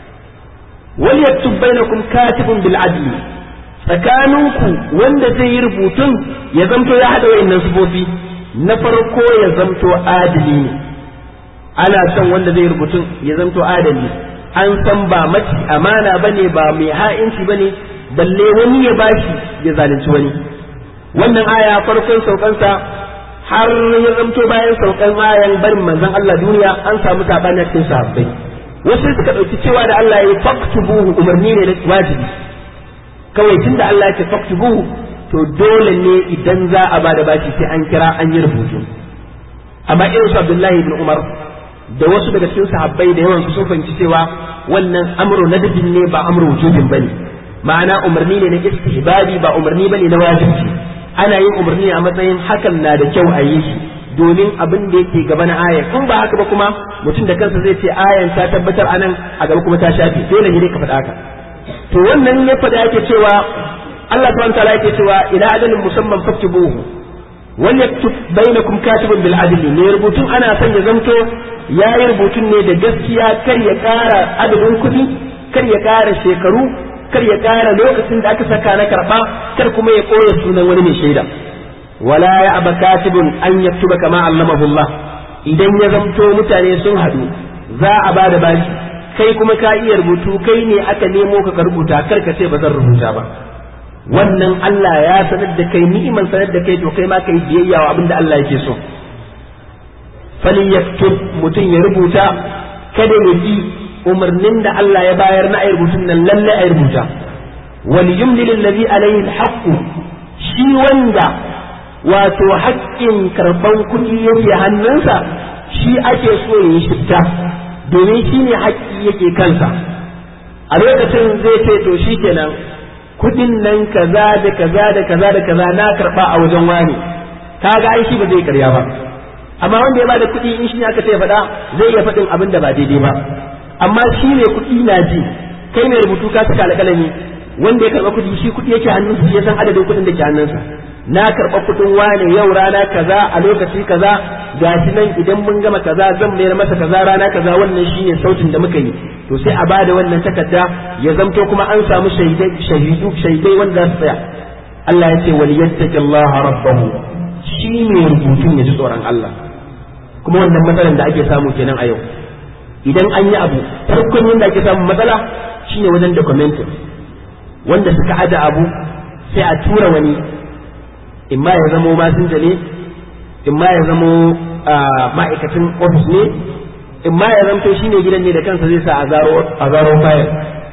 wal yaktub bainakum katibun bil adli tsakaninku wanda zai yi rubutun ya zamto ya hada wa'annan sifofi na farko ya zamto adili ne ana son wanda zai rubutun ya zamto adali an san ba maci amana bane ba mai ha'inci bane balle wani ya bashi ya zalunci wani wannan aya farkon saukansa har ya zamto bayan saukan ayan barin manzon Allah duniya an samu sabani a cikin sahabbai wasu suka dauki cewa da Allah ya faktubuhu umarni ne na wajibi kawai tunda Allah ya ce faktubuhu to dole ne idan za a bada bashi sai an kira an yi rubutu amma irin su Abdullahi ibn Umar da wasu daga cikin sahabbai da yawan sun fahimci cewa wannan amru nadbin ne ba amru wujubin bane ma'ana umarni ne na istihbabi ba umarni bane na wajibi ana yin umarni a matsayin hakan na da kyau a yi shi domin abin da yake gaba na ayan in ba haka ba kuma mutum da kansa zai ce ayan ta tabbatar anan a gaba kuma ta shafe dole ne ka faɗa haka to wannan ya faɗa yake cewa Allah subhanahu wa ta'ala yake cewa ila ajalin musamman faktubuhu wal yaktub bainakum katibun bil adli ne rubutun ana son ya zamto yayi rubutun ne da gaskiya kar ya ƙara adadin kuɗi kar ya ƙara shekaru kar ya ƙara lokacin da aka saka na karɓa kar kuma ya ɓoye sunan wani mai shaida wala ya aba katibun an yaktuba kama allamahu Allah idan ya zamto mutane sun haɗu za a ba da bashi kai kuma ka iya rubutu kai ne aka nemo ka ka rubuta kar ka ce ba zan rubuta ba wannan Allah ya sanar da kai ni'iman sanar da kai to kai ma kai biyayya wa abin da Allah yake so fali yaktub mutum ya rubuta kada ya bi umarnin da Allah ya bayar na ayi rubutun nan lalle ayi rubuta wal yumlil alladhi alayhi alhaq shi wanda wato haƙƙin karban kuɗi yake hannunsa shi ake so ya yi shifta domin shi ne haƙƙi yake kansa a lokacin zai ce to shi kenan kuɗin nan kaza da kaza da kaza da kaza na karɓa a wajen wani kaga ai shi ba zai karya ba amma wanda ya bada kuɗi in shi ne aka ce faɗa zai iya faɗin abin da ba daidai ba amma shi ne kuɗi na ji kai mai rubutu ka saka alƙalami wanda ya karɓa kuɗi shi kuɗi yake hannun shi ya san adadin kuɗin da ke hannunsa na karɓa kuɗin wane yau rana kaza a lokaci kaza gashi nan idan mun gama kaza zan mayar masa kaza rana kaza wannan shine sautin da muka yi to sai a bada wannan takarda ya zamto kuma an samu shaidai shahidu shaidai wanda za su tsaya Allah ya ce wal yattaqillaha rabbahu shi ne rubutun ya ji tsoron Allah kuma wannan matsalar da ake samu kenan a yau idan an yi abu farkon yadda ake samun matsala shine wajen documenting wanda suka aje abu sai a tura wani imma ya zamo masinja ne imma ya zamo ma'aikacin ofis ne imma ya zamto shine gidan ne da kansa zai sa a zaro fayil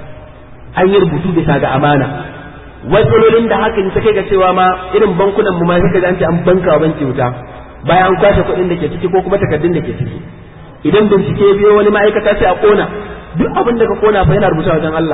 an yi rubutu bisa ga amana matsalolin da hakan ta kai ga cewa ma irin bankunan mu ma sai ka an ce an banka wa banki wuta bayan an kwashe kuɗin da ke ciki ko kuma takardun da ke ciki idan bincike biyo wani ma'aikata sai a kona duk abin da ka kona fa yana rubuta wajen Allah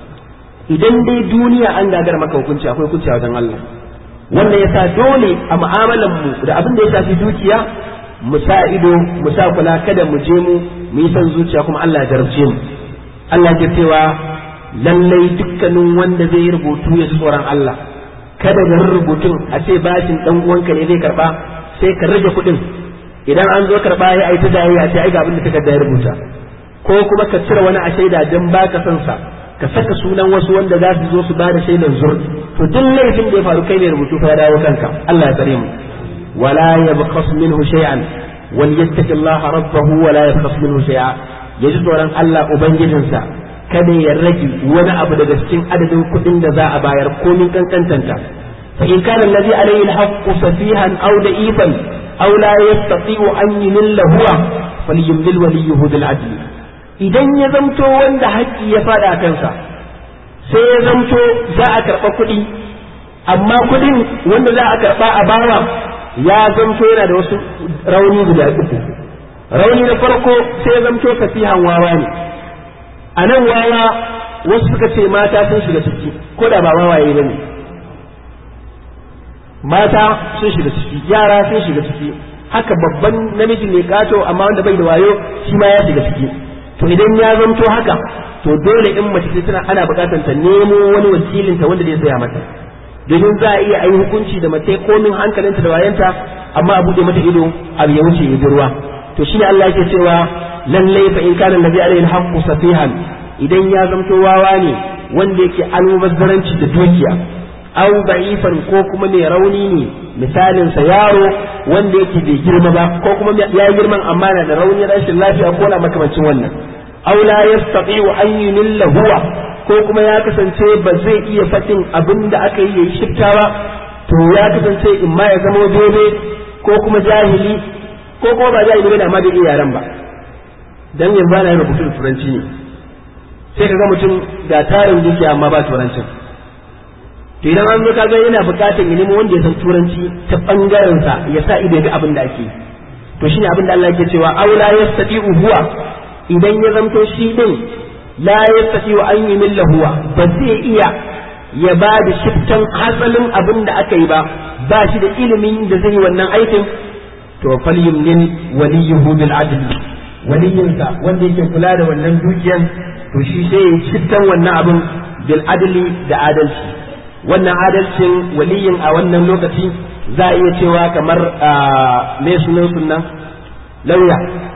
idan dai duniya an gagar maka hukunci akwai hukunci a wajen Allah wannan yasa dole a mu'amalan mu da abin da ya shafi dukiya mu sa ido mu sa kula kada mu je mu mu yi son zuciya kuma Allah ya jarabce mu Allah ya cewa lallai dukkanin wanda zai yi rubutu ya tsoron Allah kada ga rubutun a ce bashin dan uwanka ne zai karba sai ka rage kuɗin idan an zo karba ya aita da ya ce ai ga abin da takarda ya rubuta ko kuma ka cire wani a shaida dan baka son sa ka saka sunan wasu wanda za su zo su ba da shaidan zur to duk laifin da ya faru kai ne rubutu fa ya dawo kanka Allah ya tsare mu wala yabqas minhu shay'an wal yattaqillaha rabbahu wala yabqas minhu shay'a yaji tsoron Allah ubangijinsa kada ya rage wani abu daga cikin adadin kuɗin da za a bayar komin kankantanta fa in kana allazi alayhi alhaqqu safihan aw da'ifan aw la yastati'u an yumilla huwa falyumlil waliyuhu bil adl idan ya zamto wanda haƙƙi ya fada kansa sai ya zamto za a karɓa kuɗi amma kuɗin wanda za a karɓa a bawa ya zamto yana da wasu rauni guda uku rauni na farko sai ya zamto safihan wawa ne a nan wawa wasu suka ce mata sun shiga ciki ko da ba wawaye ba ne mata sun shiga ciki yara sun shiga ciki haka babban namiji mai kato amma wanda bai da wayo shi ma ya shiga ciki to idan ya zanto haka to dole in mace ce tana ana buƙatar ta nemo wani wakilinta wanda zai tsaya mata domin za a iya ayi hukunci da mace komin hankalinta da wayanta amma a buɗe mata ido abu ya wuce ya ruwa to shine Allah yake cewa lallai fa in kana nabi alaihi alhaqqu safihan idan ya zamto wawa ne wanda yake almubazzaranci da dukiya aw da'ifan ko kuma mai rauni ne misalin sa yaro wanda yake bai girma ba ko kuma ya girman amma na da rauni rashin lafiya ko na makamancin wannan aw la yastati'u an yunilla huwa ko kuma ya kasance ba zai iya faɗin abin da aka yi yayi shiftawa to ya kasance in ma ya zama bebe ko kuma jahili ko kuma ba jahili bane amma bai iya yaran ba dan yanzu ana yin rubutu da turanci ne sai ka ga mutum da tarin dukiya amma ba turancin to idan an zo kaga yana bukatar ya nemo wanda ya san turanci ta bangaren sa ya sa ido ga abin da ake to shine abin da Allah yake cewa aula yastati'u huwa idan ya zamto shi din la yastati'u an yumilla huwa ba zai iya ya ba da shiftan asalin abin da aka yi ba ba shi da ilimin da zai yi wannan aikin to falyumlin waliyuhu bil adl waliyinsa wanda yake kula da wannan dukiyan to shi sai ya shiftan wannan abin bil adli da adalci wannan adalcin waliyin a wannan lokaci za a iya cewa kamar me sunan sunan lauya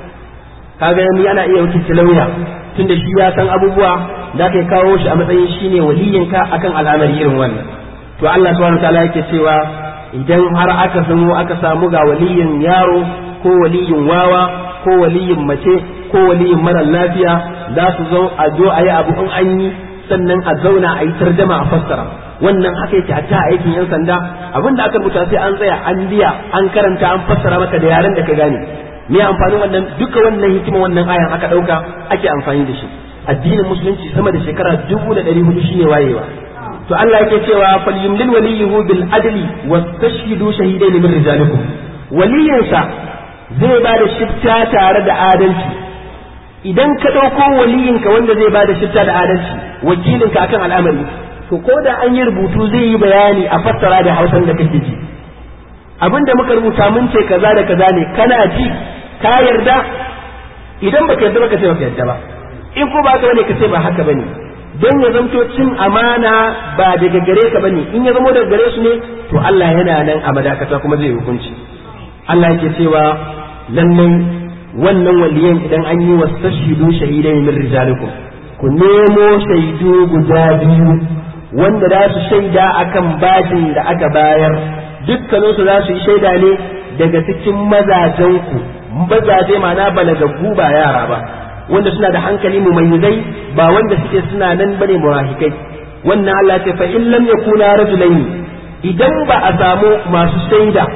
kaga yanzu ana iya wakilci lauya tunda shi ya san abubuwa da kai kawo shi a matsayin shine waliyinka akan al'amari irin wannan to Allah subhanahu wataala yake cewa idan har aka samu aka samu ga waliyin yaro ko waliyin wawa ko waliyin mace ko waliyin mara lafiya za su zo a zo a yi abu in an yi sannan a zauna a yi tarjama a fassara wannan haka yake hatta a aikin yan sanda abinda aka rubuta sai an tsaya an biya an karanta an fassara maka da yaren da ka gane me amfanin wannan duka wannan hikima wannan ayan aka dauka ake amfani da shi addinin musulunci sama da shekara dubu da ɗari hudu shine wayewa to Allah yake cewa falyumlil waliyuhu bil adli wastashhidu shahidaini min rijalikum waliyinsa zai ba da shifta tare da adalci idan ka ɗauko waliyinka wanda zai ba da shifta da adalci wakilinka akan al'amari to ko da an yi rubutu zai yi bayani a fassara da hausan da kake ji abinda muka rubuta mun ce kaza da kaza ne kana ji ka yarda idan baka yarda baka ce baka yarda ba in ko ba ka bane ka ce ba haka bane don ya zamto cin amana ba daga gare ka bane in ya zamo daga gare su ne to Allah yana nan a madakata kuma zai hukunci Allah yake cewa lallai wannan waliyan idan an yi wastashidu shahidai min rijalikum ku nemo shaidu guda biyu wanda za su shaida akan bajin da aka bayar dukkaninsu za su yi shaida ne daga cikin mazajenku mazaje ma'ana balagaggu ba yara ba wanda suna da hankali mumayyizai ba wanda suke suna nan bane murahikai wannan Allah ce fa in lam yakuna rajulaini idan ba a samu masu shaida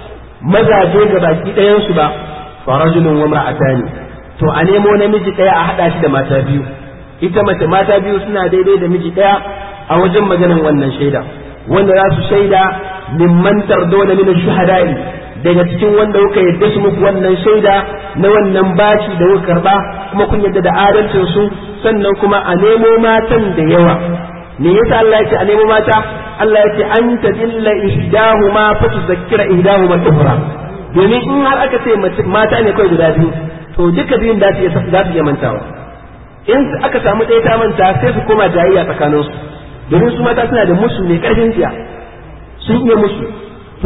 mazaje ga baki ɗayan su ba fa rajulun wa mar'atani to a nemo namiji ɗaya a haɗa shi da mata biyu ita mace mata biyu suna daidai da miji ɗaya a wajen maganin wannan shaida wanda za su shaida mimman tardona min shuhada'i daga cikin wanda kuka yadda su muku wannan shaida na wannan bashi da kuka karba kuma kun yadda da adalcin su sannan kuma a nemo matan da yawa me yasa Allah yake a nemo mata Allah yake an tadilla ihdahuma fa tuzakkira ihdahuma al-ukhra domin in har aka ce mata ne kawai guda biyu to duka biyun da su za su iya mantawa in aka samu ɗaya ta manta sai su koma jayayya tsakanin su domin su mata suna da musu mai ƙarfin tsiya sun iya musu to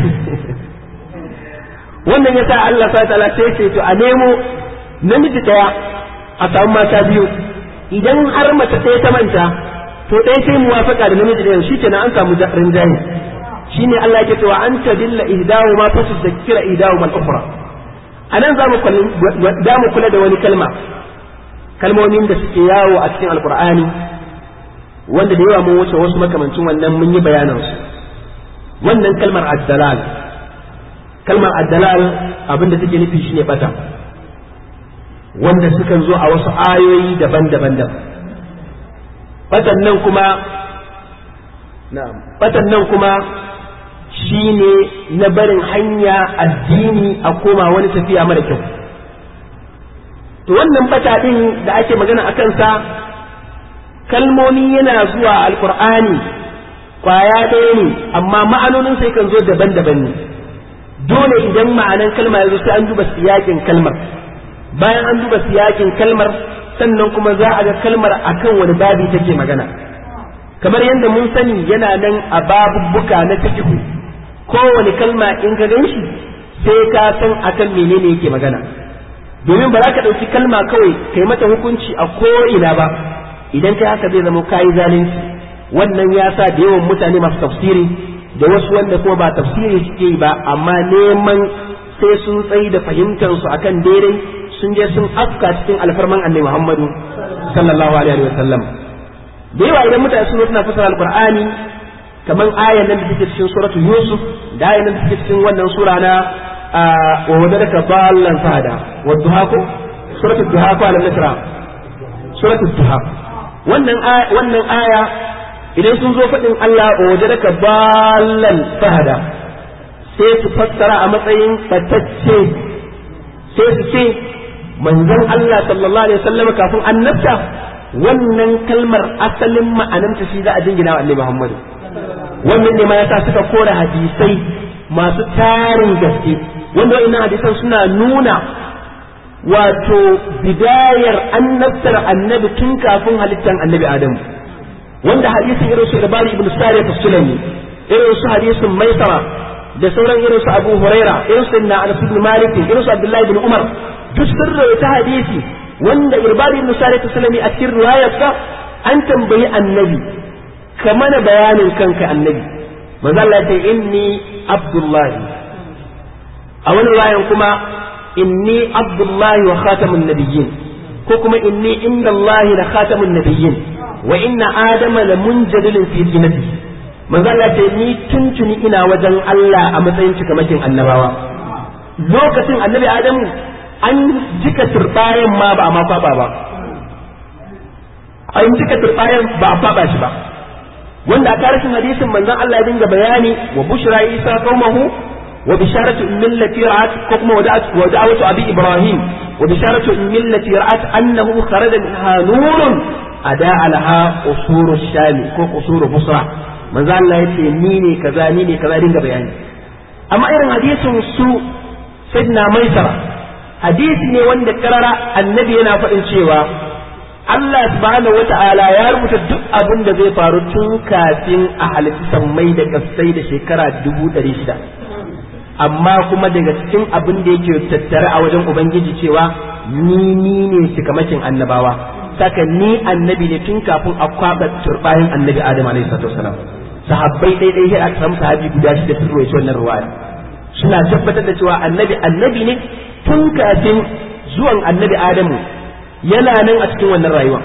wannan yasa Allah sa ta'ala sai ce to a nemo namiji ɗaya a samu mata biyu idan har mace ɗaya ta manta to ɗaya sai muwafaka da namiji ɗayan shi kenan an samu rinjaye shine Allah yake cewa an tadilla ihdahu ma fa tuzakkira ihdahu mal ukhra anan zamu da mu kula da wani kalma kalmomin da suke yawo a cikin alqur'ani wanda da yawa mun wuce wasu makamancin wannan mun yi bayanan su wannan kalmar addalal kalmar addalal abinda take nufi shine bata wanda sukan zo a wasu ayoyi daban-daban da batan nan kuma batan nan kuma shine na barin hanya addini a koma wani tafiya mara kyau to wannan bata din da ake magana a kansa kalmomi yana zuwa alkur'ani kwaya ɗaya ne amma ma'anonin sai kan zo daban-daban ne dole idan ma'anan kalma ya zo sai an duba siyakin kalmar bayan an duba siyakin kalmar sannan kuma za a ga kalmar akan wani babi take magana kamar yadda mun sani yana nan a babubbuka na fikihu kowane kalma in ka gan shi sai ka san akan menene yake magana domin ba za ka ɗauki kalma kawai kai mata hukunci a ko'ina ba idan kai haka zai zama kayi zalunci wannan ya sa da yawan mutane masu tafsiri da wasu wanda kuma ba tafsiri suke yi ba amma neman sai sun tsayi da fahimtar su akan daidai sun je sun afka cikin alfarman annabi Muhammadu sallallahu alaihi wa sallam da yawa idan mutane sun suna fasara alqur'ani kamar ayan nan da take cikin suratul yusuf da ayan nan da take cikin wannan sura na wa wadaka ballan fada wa duha ko suratul duha ko alam nasra suratul duha wannan wannan aya idan sun zo faɗin Allah wa wadaka ballan fahada sai su fassara a matsayin batacce sai su ce manzon Allah sallallahu alaihi wasallam kafin annabta wannan kalmar asalin ma'ananta shi za a jingina wa Annabi Muhammad wannan ne ma yasa suka kora hadisai masu tarin gaske wanda wa'annan hadisan suna nuna wato bidayar annabtar annabi tun kafin halittar annabi Adamu wanda hadisin irin su Ibari ibn Sari Sulami irin su hadisin Maisara da sauran irin su Abu Huraira irin su na Anas ibn Malik irin su Abdullahi ibn Umar duk sun rawaita hadisi wanda Ibari ibn Sari Sulami a cikin riwayarsa an tambayi annabi ka mana bayanin kanka annabi manzo Allah ya inni Abdullahi a wani riwayan kuma inni Abdullahi wa khatamun nabiyyin ko kuma inni inda Allah la khatamun nabiyyin wa inna adama la munjadilun fi jannati manzo Allah ce ni tuntuni ina wajen Allah a matsayin cikamakin annabawa lokacin annabi Adamu an jika turbayan ma ba a ma kwaba ba an jika turbayan ba a kwaba shi ba wanda a karshen hadisin manzon Allah ya dinga bayani wa bushra isa qaumahu wa bisharatu millati ra'at ko kuma wa da'watu abi ibrahim wa bisharatu millati ra'at annahu kharaja minha nurun ada laha usuru shami ko usuru busra manzo Allah yace ni ne kaza ni ne kaza dinga bayani amma irin hadisin su sayyidina maisara hadisi ne wanda karara annabi yana faɗin cewa Allah subhanahu wata'ala ya rubuta duk abin da zai faru tun kafin a halitta sammai da kasai da shekara dubu ɗari shida amma kuma daga cikin abin da yake tattare a wajen ubangiji cewa ni ni ne cikamakin annabawa saka ni annabi ne tun kafin a kwaɓa turbayin annabi adam alaihi salatu wasalam sahabbai dai dai sai aka samu sahabi guda shida sun rawaito wannan ruwaya suna tabbatar da cewa annabi annabi ne tun kafin zuwan annabi adamu yana nan a cikin wannan rayuwa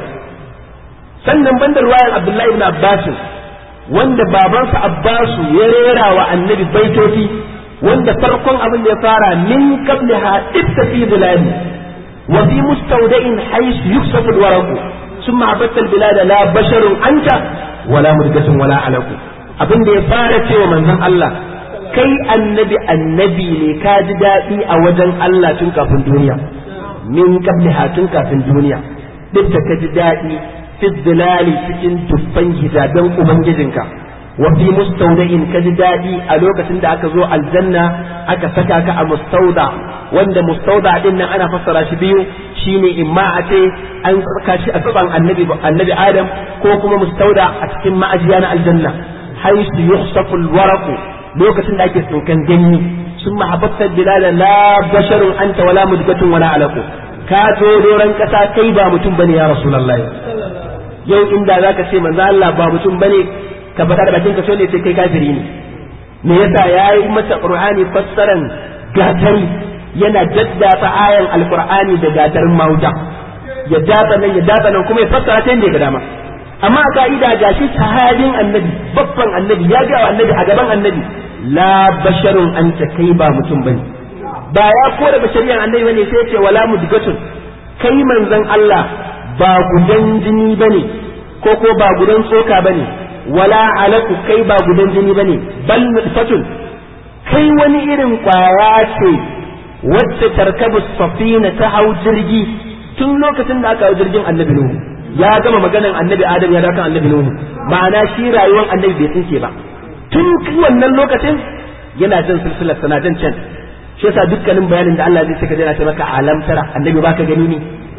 sannan banda ruwayan abdullahi ibn abbas wanda babansa abbasu ya rera wa annabi baitoci wanda farkon abin da ya fara min qabliha ittafi dhilali وفي مستودع حيث يكسف الورق ثم عبدت البلاد لا بشر أنت ولا مدقة ولا علق abin da ya fara cewa manzon Allah kai annabi annabi ne ka ji daɗi a wajen Allah tun kafin duniya min qabliha tun kafin duniya duk da ka ji daɗi fi dilali cikin tuffan hijaben ubangijinka wa fi mustawda'in ka ji daɗi a lokacin da aka zo aljanna aka saka ka a mustauda wanda mustauda din nan ana fassara shi biyu shine imma a ce an saka shi a gaban annabi annabi adam ko kuma mustauda a cikin ma'ajiya na aljanna haisu yuhsafu alwaraqu lokacin da ake tsinkan ganyi sun mahabbatar bilala la basharun anta wala mudgatun wala alaku ka zo doron kasa kai ba mutum bane ya rasulullahi yau inda zaka ce manzo Allah ba mutum bane ka faɗa da bakin ka so ne sai kai kafiri ne me yasa yayi mata qur'ani fassaran gatari yana daddafa ayan alqur'ani da gatarin mauta ya datsa nan ya datsa nan kuma ya fassara ta yadda ya ga dama amma a ka'ida gashi sahabin annabi babban annabi ya ga annabi a gaban annabi la basharun anta kai ba mutum bane ba ya kore bashariyan annabi bane sai ya ce wala mudgatun kai manzon Allah ba gudan jini bane ko ko ba gudan tsoka bane wala alaku kai ba gudan jini bane bal nutfatun kai wani irin kwaya ce wacce tarkabu safina ta hau jirgi tun lokacin da aka hau jirgin annabi nuhu ya gama maganan annabi adam ya dakan annabi nuhu ma'ana shi rayuwar annabi bai tsinke ba tun wannan lokacin yana jan silsilar sana jan can shi yasa dukkanin bayanin da Allah zai saka jana ce maka alam tara annabi baka gani ne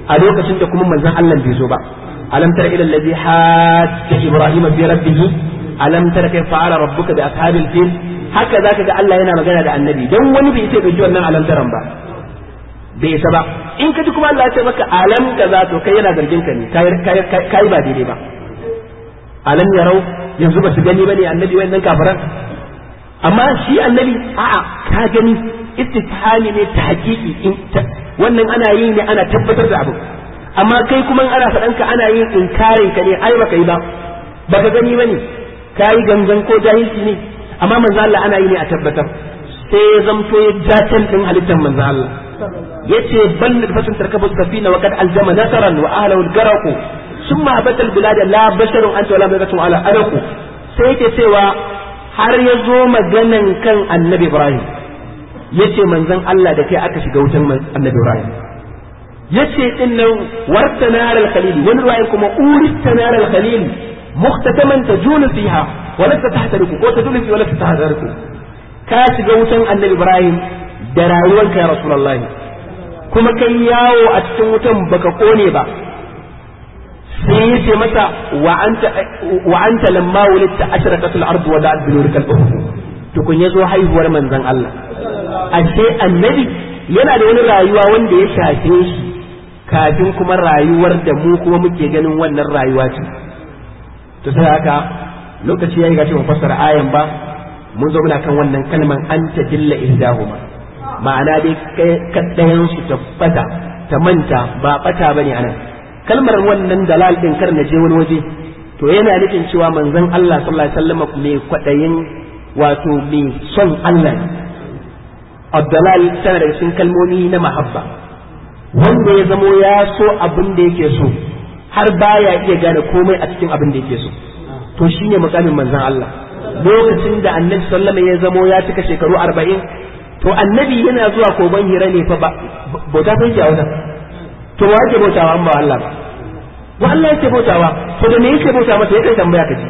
a lokacin da kuma manzon Allah bai zo ba alam tara ila allazi hajja ibrahima fi rabbih alam tara kayfa fa'ala rabbuka bi ashabil fil haka zaka ga Allah yana magana da annabi dan wani bai sai dauki wannan alam taran ba bai isa ba in ka ji kuma Allah ya ce maka alam kaza to kai yana zargin ka ne kai ba daidai ba alam yarau yanzu ba su gani bane annabi wayannan kafiran amma shi annabi a'a ka gani istifhami ne ta hakiki wannan ana yi ne ana tabbatar da abu amma kai kuma ana faɗan ka ana yin inkarin ka ne ai baka yi ba baka gani bane kai gangan ko jahilci ne amma manzo Allah ana yi ne a tabbatar sai ya zamto ya jatan din halittar manzo Allah yace bal fasin tarkabu safina wa kad aljama nasaran wa ahlahu algaraqu summa abata albilad la basharun anta wala malakatun ala araqu sai yake cewa har ya zo maganan kan annabi Ibrahim yace manzon Allah da kai aka shiga wutan annabi Ibrahim yace din nan warta nar al-khalil wani ruwayan kuma urista nar al-khalil muhtataman tajunu fiha wa la tahtariku ko tajunu fi wa la tahtariku ka shiga wutan annabi Ibrahim da rayuwarka ya rasulullahi kuma kai yawo a cikin wutan baka kone ba sai yace masa wa anta wa anta lamma wulidta ashraqatul ardu wa da'at bi nurikal ufuq tukun yazo haihuwar manzon Allah ashe annabi yana da wani rayuwa wanda ya shafe shi kafin kuma rayuwar da mu kuma muke ganin wannan rayuwa ce to sai haka lokaci yayi gashi mu fassara ayan ba mun zo muna kan wannan kalman anta dilla ihdahuma ma'ana dai kaddayan su tabbata ta manta ba bata bane anan kalmar wannan dalal din kar na je wani waje to yana nufin cewa manzon Allah sallallahu alaihi wasallam mai kwadayin wato mai son Allah ne Abdalal tana daga cikin kalmomi na mahabba wanda ya zamo ya so abin da yake so har baya iya gane komai a cikin abin da yake so to shine mukamin manzon Allah lokacin da annabi sallama ya zamo ya cika shekaru arba'in to annabi yana zuwa kogon hira ne fa bauta fa yake a wajen to wa yake bautawa an ba Allah ba wa Allah yake bautawa to da me yake bauta masa yake tambaya ka ji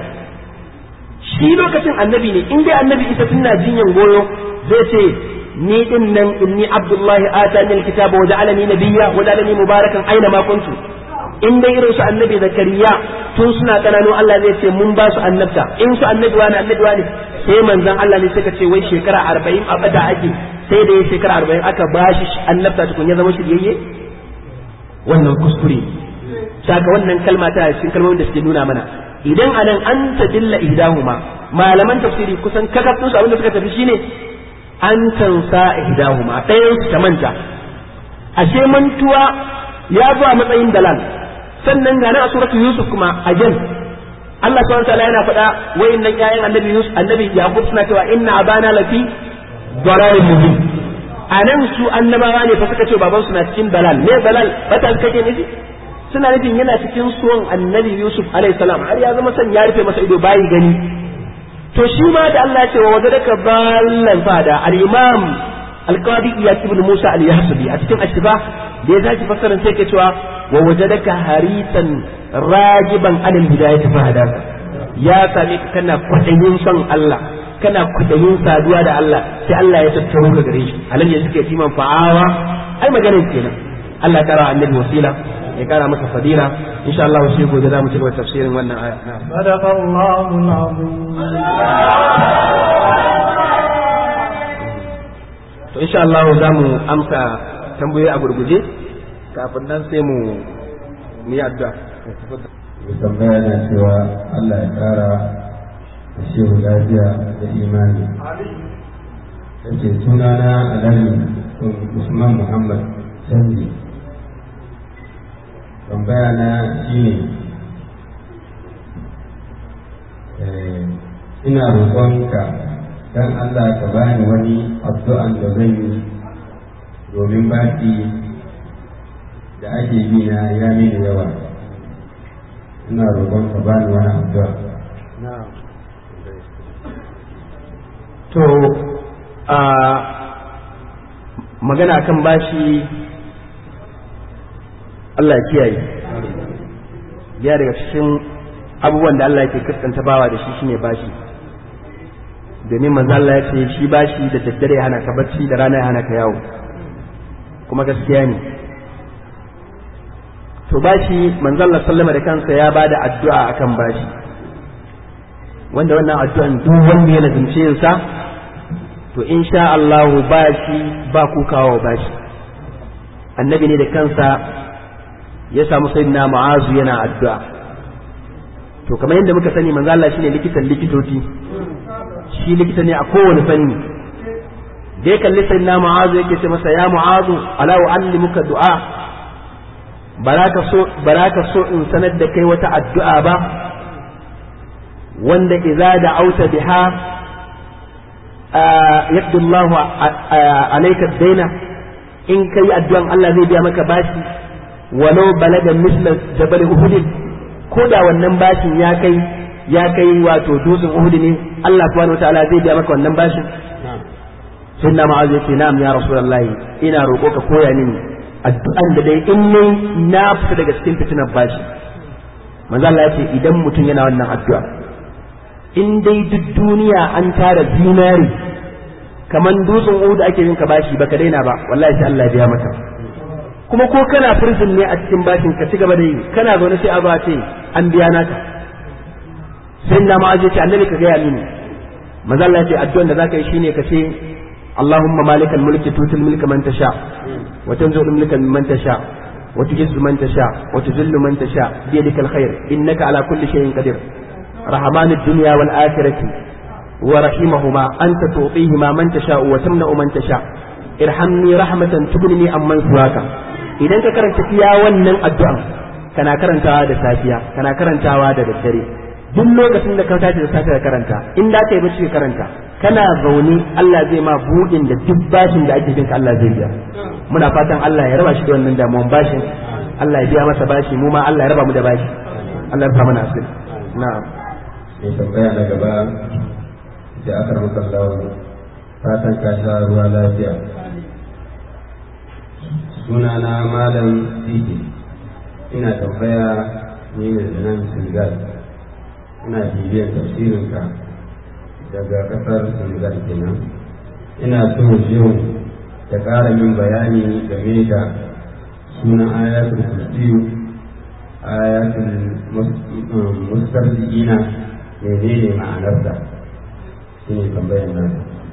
shi lokacin annabi ne in dai annabi isa tana jinyan goyo zai ce ni din nan inni abdullahi atani alkitaba wa ja'alani nabiyya wa ja'alani mubarakan aina ma kuntu in dai irin su annabi zakariya tun suna kananu Allah zai ce mun ba su annabta in su annabi wani annabi wani sai manzon Allah ne suka ce wai shekara arba'in a bada ake sai da ya shekara arba'in aka ba shi annabta tukun ya zama shiryayye wannan kuskure saka wannan kalma ta cikin kalmomin da suke nuna mana idan anan an tadilla ihdahuma malaman tafsiri kusan kakafin su abinda suka tafi shine an tansa ihdahuma ɗayan su ta manta ashe mantuwa ya zo a matsayin dalal sannan ga a suratul yusuf kuma again Allah subhanahu wa ta'ala yana faɗa wayannan ƴaƴan annabi yusuf annabi yaqub suna cewa inna abana lafi dalalin mubin anan su annabawa ne fa suka ce baban su na cikin dalal me dalal bata kake nufi suna nufin yana cikin suwan annabi yusuf alayhi salam har ya zama san ya rufe masa ido bayi gani to shi ma da Allah ya ce wa wajadaka ballan fada al-imam al-qadi iyad ibn musa al-yahsubi a cikin ashiba da ya zaki fassarar sai ke cewa wa wajadaka harisan rajiban anil hidayati fahadaka ya same ka kana kwadayin son Allah kana kwadayin saduwa da Allah sai Allah ya tattaro ka gare shi alam ya suke timan fa'awa ai maganar kenan Allah ya kara annabi wasila ya kara masa fadila insha Allah sai gobe za mu ci gaba tafsirin wannan aya sadaqallahu alazim to insha Allah za mu amsa tambayoyi a gurguje kafin nan sai mu yi addu'a tambaya na cewa Allah ya kara da shehu lafiya da imani yake sunana alhaji usman muhammad canji tambaya na shine ina roƙonka don Allah ka bani wani addu'an da zan yi domin baki da ake bi na ya mini yawa ina roƙon ka bani wani addu'a to a magana kan bashi Allah ya kiyaye ya daga cikin abubuwan da Allah yake kaskanta bawa da shi shine bashi domin manzo Allah ya ce shi bashi da daddare ya hana ka bacci da rana ya hana ka yawo kuma gaskiya ne to bashi manzon Allah sallama da kansa ya bada addu'a akan bashi wanda wannan addu'an duk wanda ya nazumce yin sa to insha Allah bashi ba kukawa bashi annabi ne da kansa ya samu sayyidina mu'azu yana addu'a to kamar yadda muka sani manzo Allah shine likitan likitoci shi likita ne a kowane fanni da ya kalli sayyidina mu'azu yake ce masa ya mu'azu ala uallimuka du'a baraka so baraka so in sanar da kai wata addu'a ba wanda idza da'auta biha yaqdi Allah alayka daina in kai addu'an Allah zai biya maka bashi walau balaga misla jabal uhud ko da wannan bashin ya kai ya kai wato dutsen uhud ne Allah subhanahu wataala zai biya maka wannan bashin sunna ma'az yace na'am ya rasulullahi ina roƙo ka koya mini addu'an da dai in nayi na fita daga cikin fitinar bashi manzo Allah yace idan mutum yana wannan addu'a in dai duk duniya an tara zinari kaman dutsen uhud ake yin ka bashi baka daina ba wallahi sai Allah ya biya maka kuma ko kana prison ne a cikin bashin ka ci gaba da yi kana zaune sai a zo a ce an biya naka sai na ma ce annabi ka gaya mini manzo Allah ya ce addu'an da zaka yi shine ka ce Allahumma malikal mulki tutul mulka man tasha wa tanzilul mulka mimman tasha wa tujizzu man tasha wa tuzillu man tasha bi yadikal khair innaka ala kulli shay'in qadir rahmanid dunya wal akhirati wa rahimahuma anta tu'tihima man tasha wa tamna'u man tasha irhamni rahmatan tughnini amman suwaka idan ka karanta iya wannan addu'an kana karantawa da safiya kana karantawa da daddare duk lokacin da ka tashi da safiya karanta in da ka yi bacci ka karanta kana zaune Allah zai ma budin da duk bashin da ake binka Allah zai biya muna fatan Allah ya raba shi da wannan damuwan bashin Allah ya biya masa bashi mu ma Allah ya raba mu da bashi Allah ya rufa mana asiri na'am sai tambaya na gaba da aka rubuta Allah fatan ka sha ruwa lafiya sunana malam Sidi ina tambaya ni ne da nan Senegal ina bibiyar tafsirinka daga kasar Senegal kenan ina so yau ta ƙara min bayani game da sunan ayatul kursiyu ayatul mustarzi'ina menene ma'anarsa shi ne tambayar nan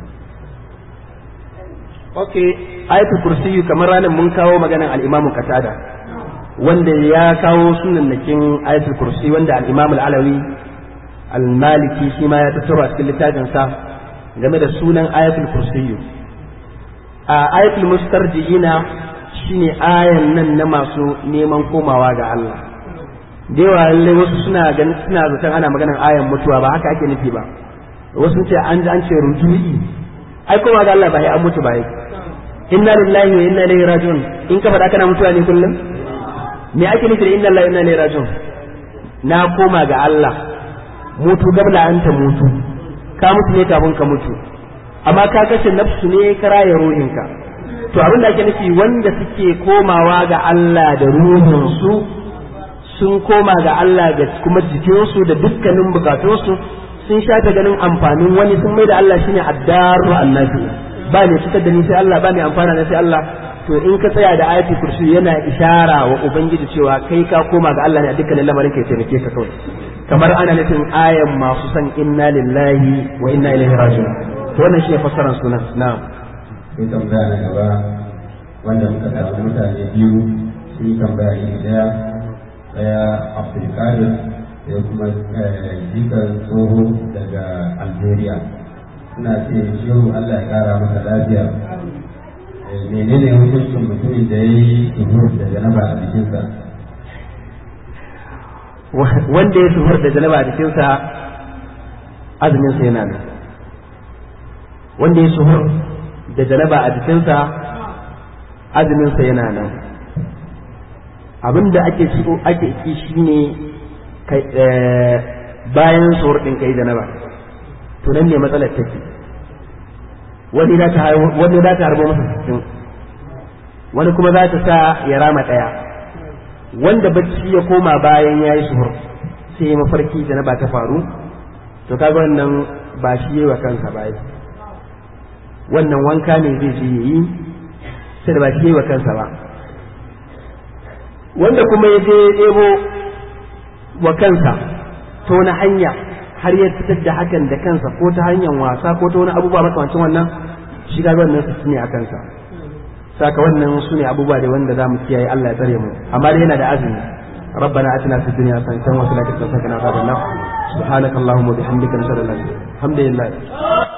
ok ayatul kursiyu kamar ranar mun kawo maganar al-imamu qatada wanda ya kawo sunannakin ayatul kursi wanda al-imamu al-alawi al-maliki shi ma ya tattaro a cikin littafin sa game da sunan ayatul kursiyu a ayatul mustarji'ina shine ayan nan na masu neman komawa ga Allah da yawa lallai wasu suna ganin suna zaton ana maganar ayan mutuwa ba haka ake nufi ba wasu ce an an ce ruju'i ai koma ga Allah ba ya an mutu ba yake inna lillahi wa inna ilaihi raji'un in ka faɗa kana mutuwa ne kullum me ake nufi da inna lillahi wa inna ilaihi raji'un na koma ga Allah mutu gabla an ta mutu ka mutu ne kafin ka mutu amma ka kashe nafsu ne ka raya ruhinka to abin da ake nufi wanda suke komawa ga Allah da ruhinsu sun koma ga Allah da kuma jikinsu da dukkanin bukatunsu sun shafe ganin amfanin wani sun mai da Allah shine addaru annabi ba ne fitar da ni sai Allah ba ne amfana na sai Allah to in ka tsaya da ayatul kursi yana ishara wa ubangiji cewa kai ka koma ga Allah ne a dukkanin lamarin kai taimake ka kawai kamar ana nufin ayan masu san inna lillahi wa inna ilaihi raji'un to wannan shine fassarar sunan na'am sai tambaya na gaba wanda muka samu mutane biyu sun yi tambaya iri daya daya abdulkadir da kuma jikan tsoho daga algeria suna ce shehu allah ya kara masa lafiya menene hukuncin mutumin da ya yi suhur da janaba a jikinsa wanda ya suhur da janaba a jikinsa azumin sa yana nan wanda ya suhur da janaba a jikinsa azumin sa yana nan abinda ake so ake ki shine bayan suhur din kai janaba to nan ne matsalar take wani za ta wani za ta harbo masa sittin wani kuma za ta sa ya rama ɗaya wanda bacci ya koma bayan ya yi suhur sai ya mafarki da na ba ta faru to kaga wannan ba shi yi wa kansa ba wannan wanka ne zai je yi sai da ba shi yi wa kansa ba wanda kuma ya je ɗebo wa kansa ta wani hanya har ya fitar da hakan da kansa ko ta hanyar wasa ko ta wani abubuwa makamancin wannan shi ga wannan su ne a kansa saka wannan su ne abubuwa da wanda za mu kiyaye Allah ya tsare mu amma dai yana da azumi ربنا اتنا في الدنيا حسنه وفي الاخره حسنه وقنا عذاب النار سبحانك اللهم وبحمدك نشهد ان لا اله الا انت الحمد لله